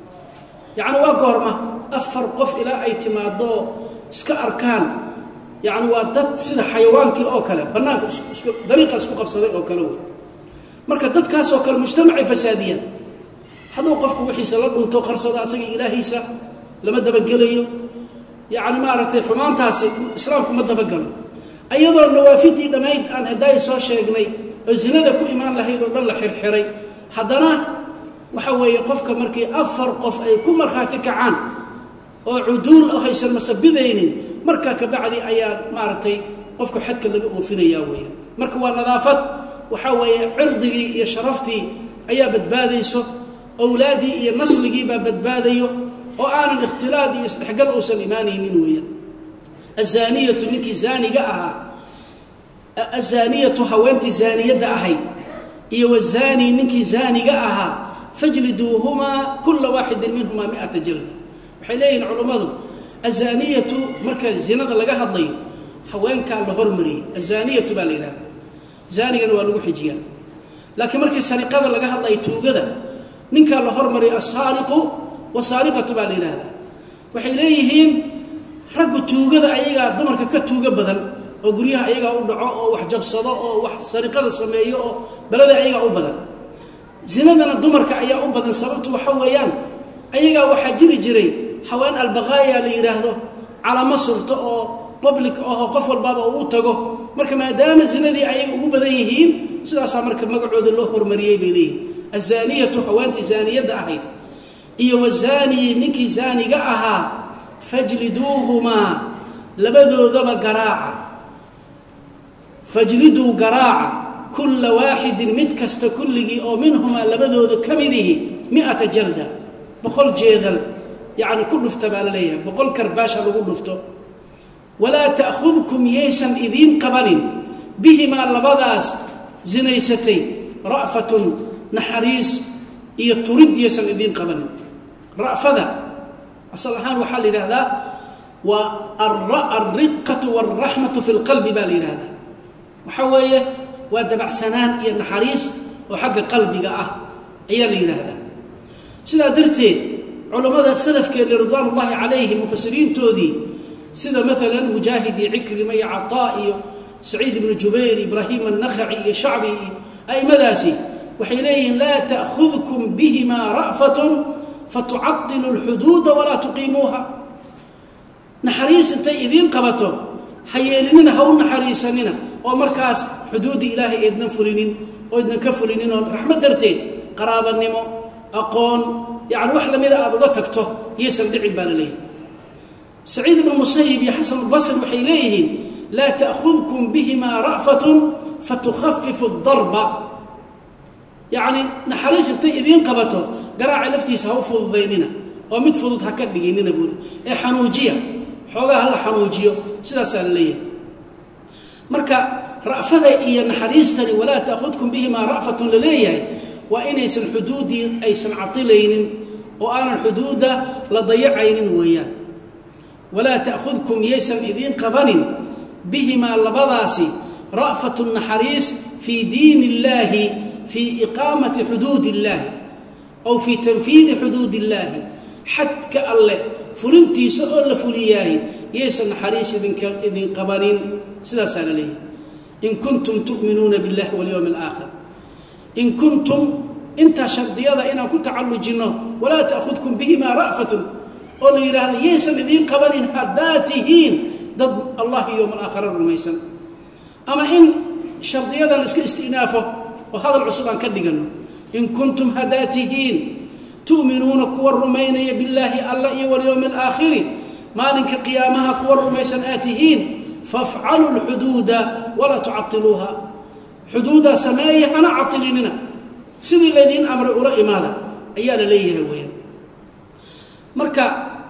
yacni waa goorma afar qof ilaa ay timaaddo oo iska arkaan yacni waa dad sida xayawaankii oo kale bannaanka isku dariiqa isku qabsaday oo kale wey marka dadkaasoo kale mujtamacay fasaadiyaan hadduu qofku wixiisa la dhunto qarsado asaga ilaahiisa lama dabagelayo yacni maaragtay xumaantaasi islaamku ma dabagalo ayadoo nawaafidii dhammayd aan haddaay soo sheegnay oo zinada ku imaan lahayd oo dhan la xirxiray haddana waxa weeye qofka markii afar qof ay ku markhaati kacaan oo cuduul oo haysan masabidaynin markaa kabacdi ayaa maaragtay qofka xadka laga oofinayaa weeyaan marka waa nadaafad waxaa weeye cirdigii iyo sharaftii ayaa badbaadayso owlaaddii iyo nasligii baa badbaadayo oo aanan ikhtilaad iyo isdhexgal uusan imaanaynin weeyaan azaaniyatu ninkii zaaniga ahaa azaaniyatu haweentii zaaniyadda ahayd iyo wazaani ninkii zaaniga ahaa fajliduuhumaa kula waaxidin minhumaa miata jalda waxay leeyihiin culummadu azaaniyatu marka zinada laga hadlayo haweenkaa la hormariyey azaaniyatu baa la yidhahda zaanigana waa lagu xijiyaa laakiin markii sariqada laga hadlayo tuugada ninkaa la hormariyo asaariqu wasaariqatu baa la yidhaahdaa waxay leeyihiin raggu tuugada ayagaa dumarka ka tuuga badan oo guryaha ayagaa u dhaco oo wax jabsado oo wax sariqada sameeyo oo balada ayagaa u badan zinadana dumarka ayaa u badan sababtu waxa weeyaan ayagaa waxaa jiri jiray haween albaqaaya la yidhaahdo calamo surto oo public ahoo qof walbaaba uu u tago marka maadaama zinadii ayaga ugu badan yihiin sidaasaa marka magacooda loo hormariyey bay leeyihin azaaniyatu haweentii zaaniyadda ahayd iyo wazaaniyi ninkii zaaniga ahaa fajliduuhumaa labadoodaba garaaca fajliduu garaaca kulla waaxidin mid kasta kulligii oo minhumaa labadooda ka midihi miata jalda boqol jeedal yacni ku dhufta baa la leeyahay boqol karbaasha lagu dhufto walaa ta'khudkum yaysan idiin qabanin bihimaa labadaas zinaysatay ra'fatun naxariis iyo turid yaysan idiin qabanin ra'fada asal ahaan waxaa la yidhahdaa waa alriqatu waalraxmatu fi lqalbi baa la yidhahdaa waxaa weeye waa dabacsanaan iyo naxariis oo xagga qalbiga ah ayaa la yidhaahdaa sidaa darteed culammada salafkeena ridwaan ullaahi calayhim mufasiriintoodii sida maalan mujaahid iyo cikrima iyo cataa iyo saciid ibnu jubayr ibraahim annakhaci iyo shacbi iyo a'immadaasi waxay leeyihiin laa ta'khudkum bihimaa ra'fatun fatucadilu alxuduuda walaa tuqiimuuha naxariis intay idiin qabato ha yeelinina ha u naxariisanina oo markaas xuduuddii ilaahay eednan fulinin oo idnan ka fulinin oo raxmad darteed qaraabanimo aqoon yacni wax lamida aada uga tagto iyaysan dhicin baa la leeyahay saciid ibnu musayib iyo xasan albasri waxay leeyihiin laa ta'khudkum bihimaa ra'fatun fatukhafifu darba yacni naxariis intay idiin qabato garaaca laftiisa ha u fududaynina oo mid fudud ha ka dhiginina buuli ee xanuujiya xoogaa hala xanuujiyo sidaasaa la leeyahay marka ra'fada iyo naxariistani walaa taahudkum bihimaa ra'fatun la leeyahay waa inaysan xuduuddii aysan catilaynin oo aanan xuduudda la dayacaynin weeyaan walaa ta'khudkum yaysan idiin qabanin bihimaa labadaasi ra'fatun naxariis fii diin illaahi fii iqaamati xuduud illaahi aw fii tanfiidi xuduud illaahi xadka alleh fulintiisa oo la fuliyaahi yaysan naxariis idinka idin qabanin sidaasaa la leeyahay in kuntum tu'minuuna biاllahi walyowmi alaakhir in kuntum intaa shardiyada inaan ku tacallujinno walaa ta'khudkum bihimaa ra'fatun oo la yidhaahdo yaysan idiin qabanin haddaad tihiin dad allah iyo yowm alaakhira rumaysan ama in shardiyadan iska istinaafo oo hadal cusub aan ka dhiganno in kuntum haddaad tihiin tu'minuuna kuwa rumaynaya billaahi alla iyo walyowmi alaakhiri maalinka qiyaamaha kuwa rumaysan aad tihiin fafcaluu lxuduuda walaa tucatiluuha xuduudaa sameeya hana catilinina sidii laydiin amray ula imaada ayaa la leeyahay weyaan marka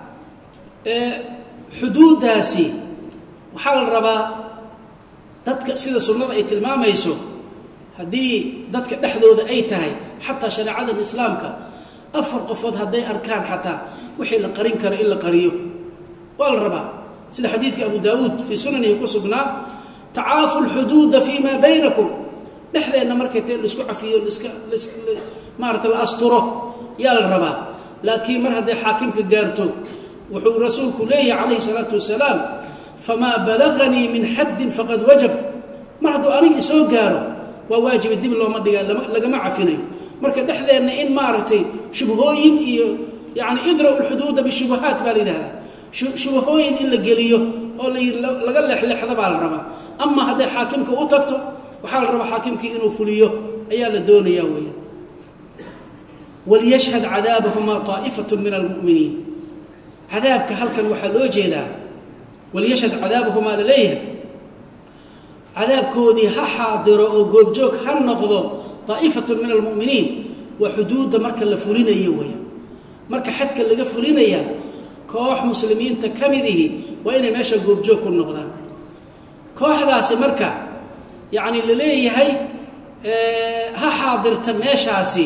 xuduuddaasi waxaa la rabaa dadka sida sunnada ay tilmaamayso haddii dadka dhexdooda ay tahay xataa shareecadan islaamka afar qofood hadday arkaan xataa wixii la qarin karo in la qariyo waa la rabaa sida xadiidkii abu daawuud fii sunanihi ku sugnaa tacaafu lxuduuda fii maa baynakum dhexdeenna markay tee laisku cafiyo liska maarata la asturo yaa la rabaa laakiin mar hadday xaakimka gaarto wuxuu rasuulku leeyahay calayhi salaatu wasalaam famaa balaganii min xaddin faqad wajab mar hadduu aniga isoo gaaro waa waajiba dib looma dhigaa lagama cafinayo marka dhexdeenna in maaragtay shubhooyin iyo yani idra'u lxuduuda bishubahaat baa la yidhahdaa shubahooyin in la geliyo oo laga leexleexda baa la rabaa ama hadday xaakimka u tagto waxaa la rabaa xaakimkii inuu fuliyo ayaa la doonayaa weya waliyashhad cadaabahumaa طaa'ifatu min almu'miniin cadaabka halkan waxaa loo jeedaa waliyashhad cadaabahumaa la leeyahay cadaabkoodii ha xaadiro oo goobjoog ha noqdo طaa'ifatu min almu'miniin waa xuduudda marka la fulinayo weya marka xadka laga fulinaya koox muslimiinta ka midihi waa inay meesha goobjoog ku noqdaan kooxdaasi marka yacni la leeyahay ha xaadirta meeshaasi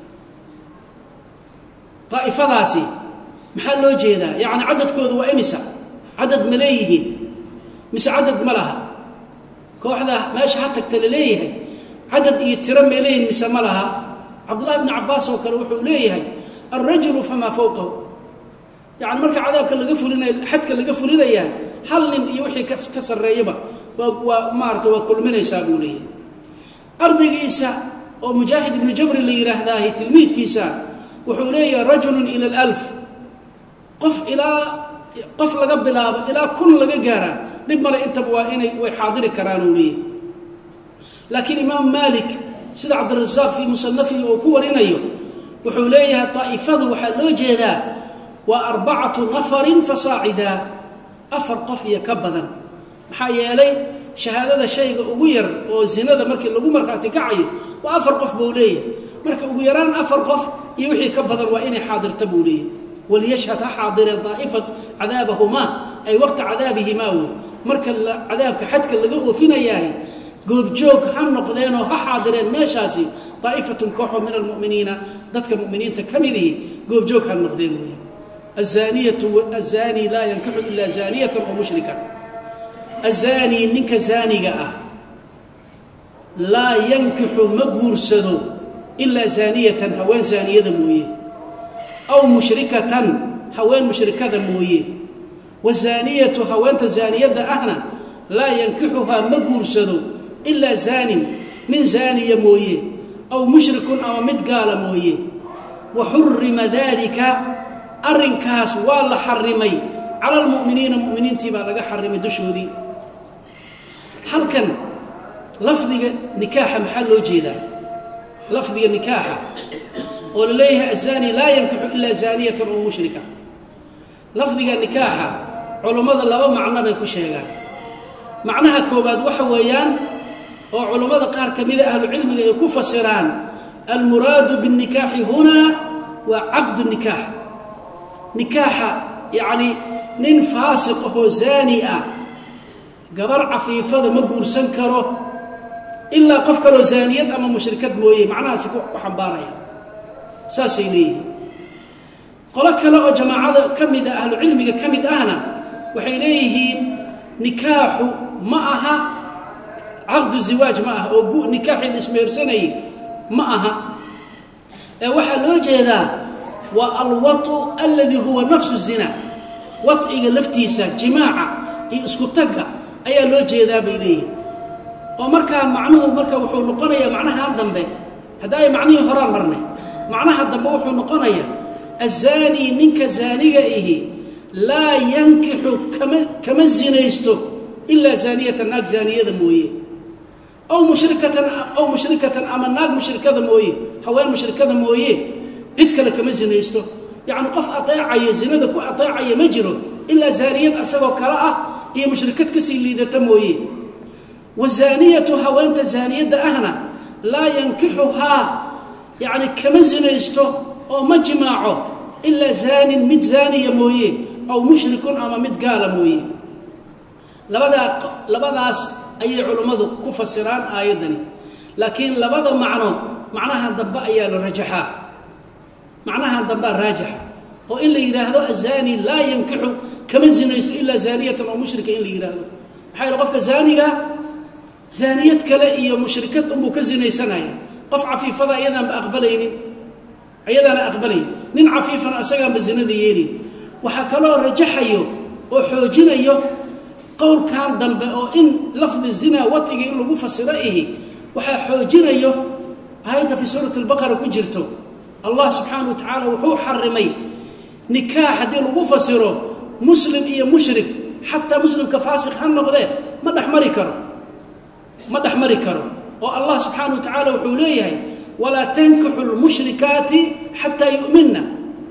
daa'ifadaasi maxaa loo jeedaa yacni cadadkoodu waa imisa cadad ma leeyihiin mise cadad ma laha kooxda meesha ha tagta la leeyahay cadad iyo tiro may leeyihin mise ma laha cabdullahi bni cabbaas oo kale wuxuu leeyahay alrajulu famaa fowqahu yani marka cadaabka laga fulinay xadka laga fulinayaa hal nin iyo wixii ka sarreeyaba waa waa maarata waa kulminaysaa buu leeyahay ardaygiisa oo mujaahid ibnu jabri la yidhaahdaahi tilmiidkiisa wuxuu leeyahay rajulun ila alf qof ilaa qof laga bilaabo ilaa kun laga gaaraa dhib male intaba waa inay way xaadiri karaan uu leeyahay laakiin imaam maalik sida cabdirasaaq fii musanafihi oo ku warinayo wuxuu leeyahay daa'ifadu waxaa loo jeedaa waa arbacatu nafarin fasaacidaa afar qof iyo ka badan maxaa yeelay shahaadada shayga ugu yar oo zinada markii lagu markhaati kacayo waa afar qof buu leeyahay marka ugu yaraan afar qof iyo wixii ka badan waa inay xaadirta buu leeyahay waliyashhad ha xaadireen daa'ifat cadaabahumaa ay waqta cadaabihimaa wey marka cadaabka xadka laga oofinayahay goobjoog ha noqdeenoo ha xaadireen meeshaasi daa'ifatun kooxoo min almu'miniina dadka mu'miniinta ka midihi goobjoog ha noqdeen weya azaaniyatu azaani laa yankixu ilaa zaaniyatan oo mushrikan azaanii ninka zaaniga ah laa yankixu ma guursado ilaa zaaniyatan haween zaaniyada mooye aw mushrikatan haween mushrikada mooye wazaaniyatu haweenta zaaniyadda ahna laa yankixuhaa ma guursado ilaa zaanin nin zaaniya mooye aw mushrikun ama mid gaala mooye wa xurima daalika arrinkaas waa la xarimay cala almu'miniina mu'miniintii baa laga xarimay dushoodii halkan lafdiga nikaaxa maxaa loo jeedaa lafdiga nikaaxa oo la leeyahay azaani laa yankixu ilaa zaaniyatan oo mushrika lafdiga nikaaxa culummada laba macno bay ku sheegaan macnaha koowaad waxa weeyaan oo culummada qaar ka mida ahlucilmiga ay ku fasiraan almuraadu biاnikaaxi hunaa waa caqdu nikaax nikaaxa yacni nin faasiq ahoo zaani ah gabar cafiifada ma guursan karo ilaa qof kaloo zaaniyad ama mushrikad mooye macnahaasi ku xambaaraya saasay leeyihiin qolo kale oo jamaacada ka mid ah ahlucilmiga ka mid ahna waxay leeyihiin nikaaxu ma aha caqdu ziwaaj ma aha oo nikaaxii la ismehersanayay ma aha ee waxaa loo jeedaa waa alwatu alladii huwa nafsu zina waciga laftiisa jimaaca iyo isku tagga ayaa loo jeedaa bay leeyihin oo markaa macnuhu marka wuxuu noqonayaa macnahan dambe hadda ay macnihii horaan marnay macnaha dambe wuxuu noqonayaa azaanii ninka zaaniga ihi laa yankixu kama kama zinaysto ilaa zaaniyatan naag zaaniyada mooye aw mushrikatan aw mushrikatan ama naag mushrikada mooye haween mushrikada mooye cid kale kama zinaysto yacni qof ateecayo zinada ku ateecaya ma jiro ilaa zaaniyad asagoo kale ah iyo mushrikad kasii liidata mooye wazaaniyatu haweenta zaaniyadda ahna laa yankixuhaa yacni kama zinaysto oo ma jimaaco ilaa zaanin mid zaaniya mooye aw mushrikun ama mid gaala mooye labadaa labadaas ayay culummadu ku fasiraan aayaddani laakiin labada macno macnaha dambe ayaa la rajaxaa macnaha dambea raajixa oo in la yidhaahdo azaani laa yankixu kama zinaysto ilaa zaaniyatan oo mushrika in la yidhaahdo maxaa yaele qofka zaaniga zaaniyad kale iyo mushrikad unbuu ka zinaysanaya qof cafiifada ayadaanba aqbalaynin ayadaana aqbalayn nin cafiifana asagaanba zinada yeelin waxaa kaloo rajaxayo oo xoojinayo qowlkan dambe oo in lafdi zina watiga in lagu fasiro ihi waxaa xoojinayo aayadda fii suurati albaqara ku jirto allah subxaana wa tacaala wuxuu xarimay nikaax haddii lagu fasiro muslim iyo mushrik xataa muslimka faasiq ha noqdee ma dhexmari karo ma dhexmari karo oo allah subxaana wa tacaala wuxuu leeyahay walaa tankixu lmushrikaati xataa yu'minna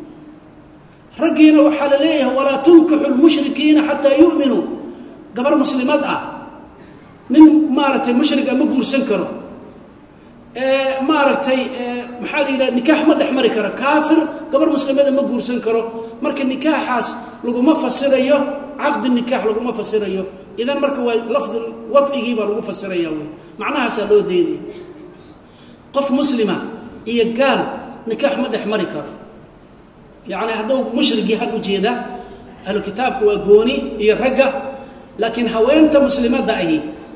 raggiina waxaa la leeyahay walaa tunkixu lmushrikiina xataa yu'minuu gabar muslimad ah nin maaragtay mushrika ma guursan karo maaragtay maxaa la yidhaha nikaax ma dhex mari karo kaafir gabar muslimada ma guursan karo marka nikaaxaas laguma fasirayo caqdi nikaax laguma fasirayo idan marka waa lafdi wadcigii baa lagu fasiraya wey macnahaasaa loo daynaya qof muslima iyo gaal nikaax ma dhex mari karo yacni hadduu mushrigii hal ujeeda ahlu kitaabka waa gooni iyo ragga laakiin haweenta muslimadda ahi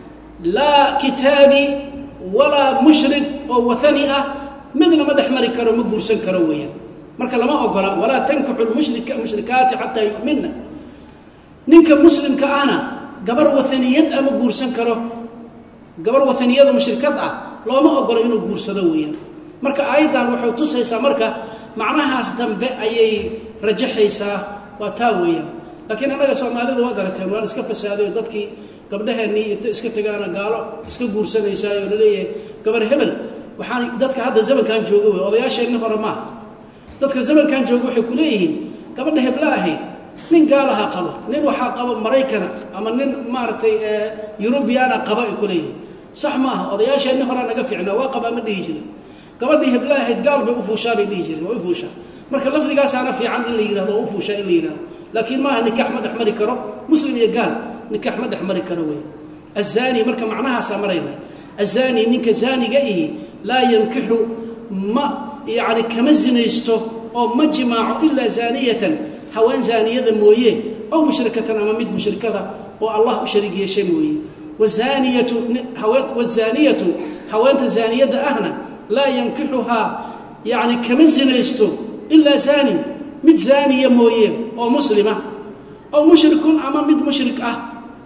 laa kitaabi walaa mushrik oo waani ah midna ma dhex mari karo ma guursan karo weeyaan marka lama ogola walaa tankixu lmushrik mushrikaati xataa yu'minna ninka muslimka ahna gabar waaniyad ah ma guursan karo gabar waaniyada mushrikad ah looma ogolo inuu guursado weeyaan marka aayaddan waxay tusaysaa marka macnahaas dambe ayay rajaxaysaa waa taa weeyaan laakiin annaga soomaalida waad arateen waan iska fasaaday oo dadkii gabdhaheenii inta iska tegaana gaalo iska guursanaysaay oo laleeyahay gabar hebel waxaan dadka hadda zamankan jooga wey odayaasheenni hore maaha dadka zamankan jooga waxay ku leeyihiin gabadha hebla ahayd nin gaalaha qaba nin waxaa qaba maraykana ama nin maaragtay yurubiyaana qaba ay ku leeyihiin sax maaha odayaasheenni horea naga fiicnaa waa qabaa ma dhihi jirin gabadhii hebla ahayd gaal bay ufuushaa bay dhihi jireen waa ufuushaa marka lafdigaasaana fiican in la yihahdo waa ufuushaa in la yihahdo laakiin maaha nikaax ma dhex mari karo muslim iyo gaal nikaax ma dhex mari karo wey azaani marka macnahaasaa marayna azaani ninka zaaniga ihi laa yankixu ma yani kama zinaysto oo ma jimaaco ilaa zaaniyatan haween zaaniyada mooye aw mushrikatan ama mid mushrikada oo allah u shariig yeeshay mooye wazaaniyatu wazaaniyatu haweenta zaaniyadda ahna laa yankixuhaa yani kama zinaysto ilaa zaanin mid zaaniya mooye oo muslima aw mushrikun ama mid mushrik ah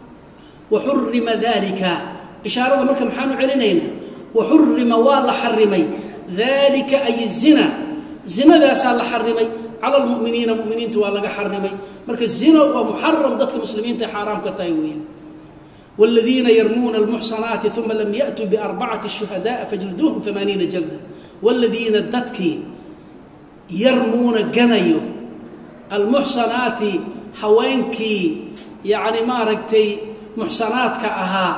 waxurima dalika ishaarada marka maxaanu celinaynaa waxurima waa la xarimay dalika ay zina zinadaasaa la xarimay cala lmuminiina muminiinta waa laga xarimay marka zino waa muxaram dadka muslimiinta xaaraam ka tahay weeyaan wاladiina yarmuuna اlmuxsanaati uma lam yaأtuu biarbacati shuhadaءa fajliduuhum amaaniina jalda wاladiina dadkii yarmuuna ganayo almuxsanaati haweenkii yacni maaragtay muxsanaadka ahaa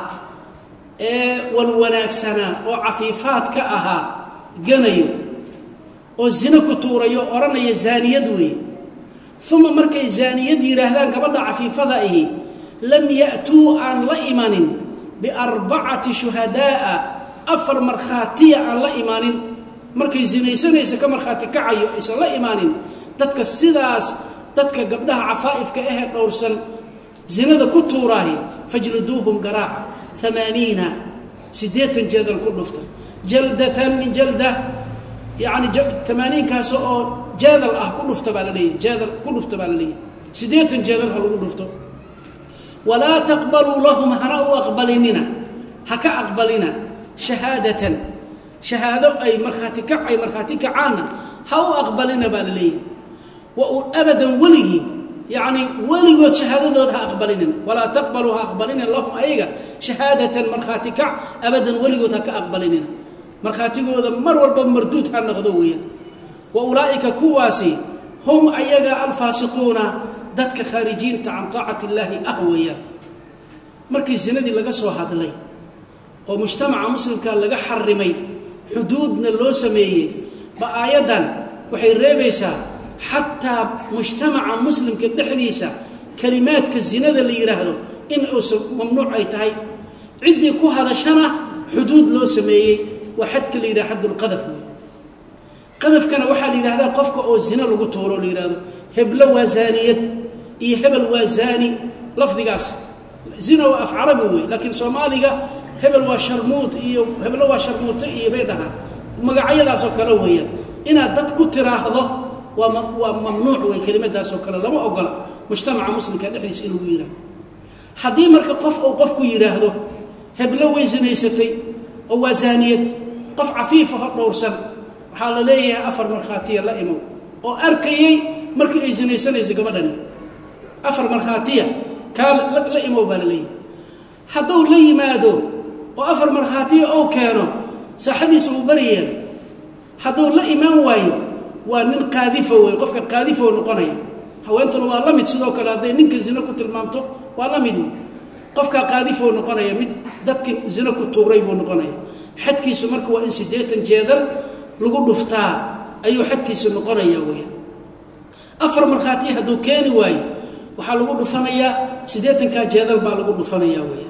ee walwanaagsanaa oo cafiifaadka ahaa ganayo oo zino ku tuurayo odhanaya zaaniyad weeye uma markay zaaniyad yidhaahdaan gabadha cafiifada ahi lam ya'tuu aan la imanin biarbacati shuhadaa'a afar markhaatiya aan la imaanin markay sinaysanaysa ka markhaati kacayo aysan la imaanin dadka sidaas dadka gabdhaha cafaa'ifka ahee dhowrsan zinada ku tuuraahi fajliduuhum garaaca amaaniina siddeetan jeedal ku dhufta jaldatan min jalda yani amaaniinkaas oo jeedal ah ku dhufta baa la leeyahy jeedal ku dhufta baa la leeyahy siddeetan jeedal ha lagu dhufto walaa taqbaluu lahum hana u aqbalinina ha ka aqbalina shahaadatan shahaado ay markhaati kac ay markhaati kacaanna ha u aqbalina baa la leeyahy wa abadan weligii yacni weligood shahaadadood ha aqbalinin walaa taqbaluu ha aqbalinin lahum ayaga shahaadatan markhaati kac abadan weligood ha ka aqbalinina markhaatigooda mar walba marduud ha noqdo weeyaan wa ulaa'ika kuwaasi hum ayaga alfaasiquuna dadka khaarijiinta can taacati illaahi ah weeyaan markii sinadii laga soo hadlay oo mujtamaca muslimka laga xarimay xuduudna loo sameeyey ba aayaddan waxay reebaysaa xataa mujtamaca muslimka dhexdiisa kelimaadka zinada la yidhaahdo in uusan mamnuuc ay tahay ciddii ku hadashana xuduud loo sameeyey waa xadka la yidhaha xaddulqadaf wey qadafkana waxaa la yidhahdaa qofka oo zina lagu tuuro la yidhahdo heblo waa zaaniyad iyo hebel waa zaani lafdigaas zina waa af carabi wey laakiin soomaaliga hebel waa sharmuud iyo heblo waa sharmuuto iyo bay dhahaan magacyadaasoo kale weeyaan inaad dad ku tiraahdo waa waa mamnuuc wey kelimadaasoo kale lama ogola mujtamaca muslimka dhexdiisa in lagu yidhahdo haddii marka qof uu qofku yidhaahdo heblo way sinaysatay oo waa zaaniyad qof cafiifaho dhowrsan waxaa la leeyahay afar markhaatiya la imow oo arkayey markii ay sinaysanaysa gabadhani afar markhaatiya kaa la imow baa la leeyahay hadduu la yimaado oo afar markhaatiya ou keeno saaxadiisa uu bari yeelay hadduu la imaan waayo waa nin qaadifa wey qofka qaadifo noqonaya haweentuna waa la mid sidoo kale hadday ninka zino ku tilmaamto waa la mid wey qofkaa qaadifou noqonaya mid dadkii zino ku tuuray buu noqonaya xadkiisu marka waa in siddeetan jeedal lagu dhuftaa ayuu xadkiisu noqonaya weya afar markhaati hadduu keeni waayo waxaa lagu dhufanayaa siddeetankaa jeedal baa lagu dhufanaya weya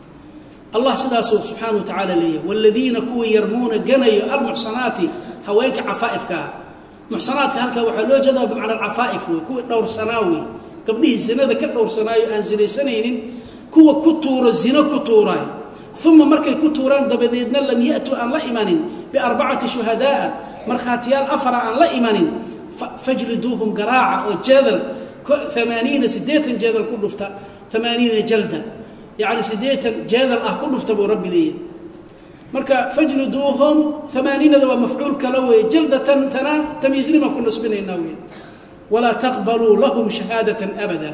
allah sidaasuu subxaana wa tacaala leeyahay waaladiina kuwii yarmuuna ganayo almuxsanaati haweenka cafaa'ifka ah muxsanaadka halkaa waxaa loo jeedaa bimacna alcafaa'if wey kuwii dhowrsanaa wey gabdhihii zinada ka dhowrsanaayo aan sinaysanaynin kuwa ku tuuro zino ku tuuraay uma markay ku tuuraan dabadeedna lam ya'tuu aan la imanin biarbacati shuhadaa'a markhaatiyaal afara aan la imanin fajliduuhum garaaca oo jeedal amaaniina siddeetan jeedal ku dhufta amaaniina jalda yacni siddeetan jeedal ah ku dhufta buu rabbi leeyahy marka fajliduuhum amaaniinada waa mafcuul kale weeye jaldatan tana tamiisnima ku nasbinaynaa wey walaa taqbaluu lahum shahaadatan abada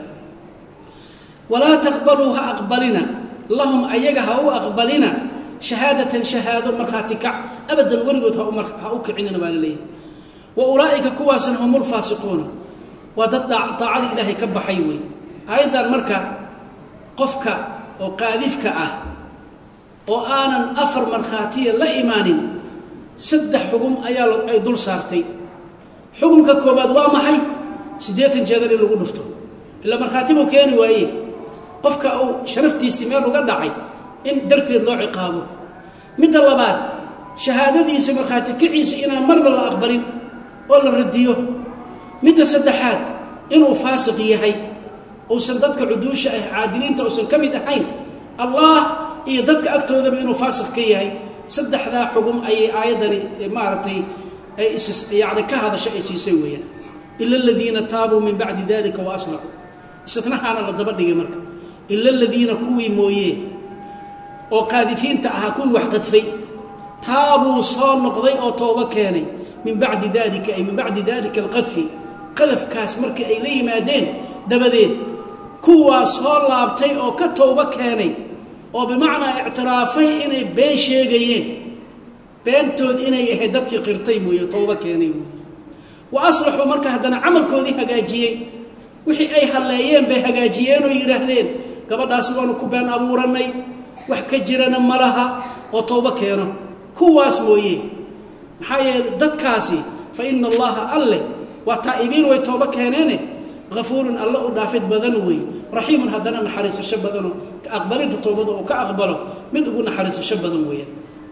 walaa taqbaluu ha aqbalina lahum ayaga ha u aqbalina shahaadatan shahaado markhaati kac abadan weligood ha u kicinina baa la leeyahay wa ulaa'ika kuwaasna hum ulfaasiquuna waa dad daacadii ilaahay ka baxay wey aayaddan marka qofka oo qaadifka ah oo aanan afar markhaatiya la imaanin saddex xugum ayaa ay dul saartay xugumka koobaad waa maxay siddeetan jeedal in lagu dhufto ilaa markhaati buu keeni waaye qofka uu sharaftiisii meel uga dhacay in darteed loo ciqaabo midda labaad shahaadadiisa markhaati kiciisa inaan marba la aqbalin oo la radiyo midda saddexaad inuu faasiq yahay uusan dadka cuduusha ah caadiliinta uusan ka mid ahayn allah iyo dadka agtoodaba inuu faasiq ka yahay saddexdaa xugum ayay aayaddani maaragtay ay yani ka hadasha ay siisay weeyaan ila aladiina taabuu min bacdi dalika wa aslaxuu istinahaana la daba dhigay marka ila aladiina kuwii mooye oo qaadifiinta ahaa kuwii wax qadfay taabuu soo noqday oo toobo keenay min bacdi dalika ay min bacdi dalika alqadfi qadafkaas markii ay la yimaadeen dabadeed kuwaa soo laabtay oo ka toobo keenay oo bimacnaa ictiraafay inay been sheegayeen beentood inay ahayd dadkii qirtay mooye toobo keenay mooye wa aslaxuu marka haddana camalkoodii hagaajiyey wixii ay halleeyeen bay hagaajiyeen oo yidhaahdeen gabadhaasi waanu ku been abuurannay wax ka jirana ma laha oo toobo keeno kuwaas mooye maxaa yeele dadkaasi fa ina allaha alleh waa taa'ibiin way toobo keeneene hafuurun alla u dhaafid badan wey raxiimun haddana naxariisasho badano aqbalidda toobada uu ka aqbalo mid ugu naxariisasho badan weeyaan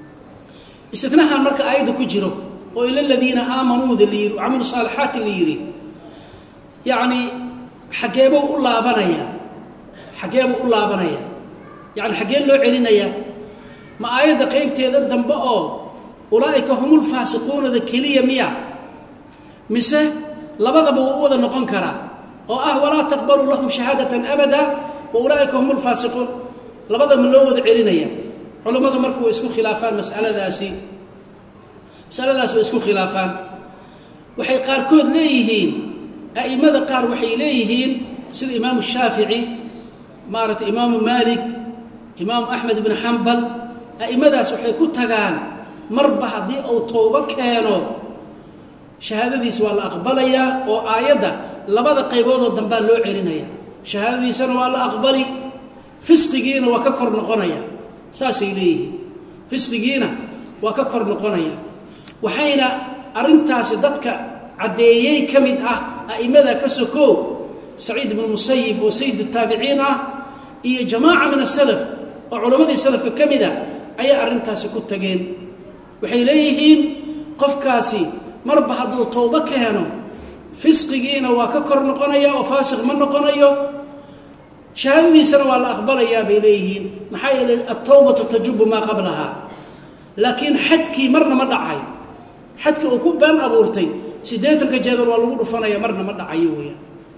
istinahan marka aayadda ku jiro oo ila ladiina aamanuuda la yidhi camilu saalixaati la yidhi yacni xageebuu u laabanaya xageebuu u laabanaya yani xaggee loo celinaya ma aayadda qeybteeda dambe oo ulaa'ika humul faasiquunada keliya miya mise labadaba wuu u wada noqon karaa oo ah walaa taqbaluu lahum shahaadatan abada wa ulaa'ika hum lfaasiquun labadaba loo wada celinaya culammadu marka way isku khilaafaan masaladaasi masaladaas way isku khilaafaan waxay qaarkood leeyihiin a'immada qaar waxay leeyihiin sida imaamu shaafici maaragtay imaamu maalik imaamu axmed ibn xambal a'immadaas waxay ku tagaan marba haddii uu toobo keeno shahaadadiisa waa la aqbalayaa oo aayadda labada qayboodoo dambaa loo celinaya shahaadadiisana waa la aqbali fisqigiina waa ka kor noqonaya saasay leeyihiin fisqigiina waa ka kor noqonaya waxayna arrintaasi dadka caddeeyey ka mid ah a'immada ka sokow saciid ibnu musayib oo sayid taabiciin ah iyo jamaaca min asalaf oo culammadii salafka ka mid a ayay arrintaasi ku tageen waxay leeyihiin qofkaasi marba hadduu towbo keeno fisqigiina waa ka kor noqonaya oo faasiq ma noqonayo shahaadadiisana waa la aqbalayaa bay leeyihiin maxaa yeeley altawbatu tajubu maa qablahaa laakiin xadkii marna ma dhacay xadkii uu ku been abuurtay siddeetanka jeedar waa lagu dhufanaya marna ma dhacayo weeyaan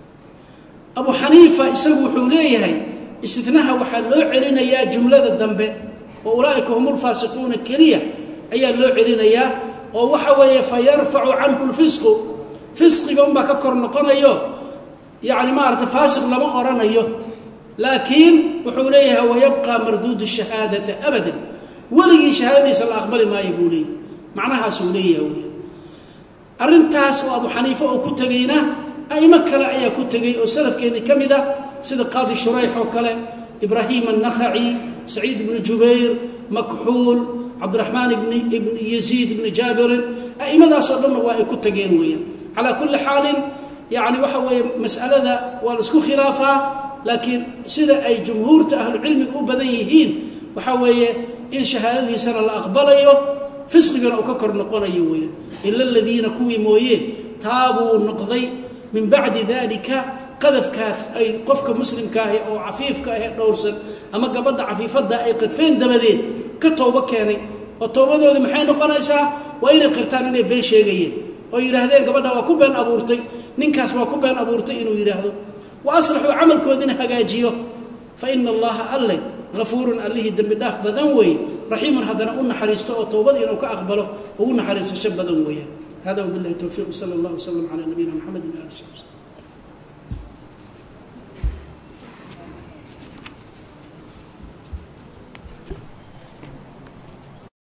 abu xaniifa isagu wuxuu leeyahay istinaha waxaa loo celinayaa jumlada dambe oo ulaa'ika hum lfaasiquuna keliya ayaa loo celinayaa oo waxa weeye fa yarfacu canhu lfisqu fisqiga unbaa ka kor noqonayo yacni maarata faasiq lama odhanayo laakiin wuxuu leeyahay wayabqaa marduudu shahaadata abadan weligii shahaadadiisa la aqbali maayo buu leeyahy macnahaasuu leeyahay wey arrintaas oo abu xaniife oo ku tegayna a'imo kale ayaa ku tegey oo salafkeenni ka mid ah sida qaadi shurayx oo kale ibraahim annakhaci saciid ibnu jubayr makxuul cabdiraxmaan ibn yaziid ibni jaabirin a'imadaasoo dhanna waa ay ku tageen weeyaan calaa kulli xaalin yacni waxa weeye mas'alada waa la isku khilaafaa laakiin sida ay jumhuurta ahlucilmiga u badan yihiin waxaa weeye in shahaadadiisana la aqbalayo fisqigana uu ka kor noqonayo weeyaan ila aladiina kuwii mooye taabuu noqday min bacdi dalika qadafkaas ay qofka muslimka ahi oo cafiifka ahee dhowrsan ama gabadha cafiifadda ay qadfeen dabadeed ka toobo keenay oo towbadooda maxay noqonaysaa waa inay qirtaan inay been sheegayeen oo yidhaahdeen gabadha waa ku been abuurtay ninkaas waa ku been abuurtay inuu yidhaahdo wa aslaxuu camalkoodina hagaajiyo fa ina allaha alle hafuurun allihii dembi dhaaf badan weeye raxiimun haddana u naxariisto oo towbad inuu ka aqbalo ugu naxariisasho badan weeyaan hada wabilahi towfiiq sala allah wslam calaa nabiyina mxamed ali sali slm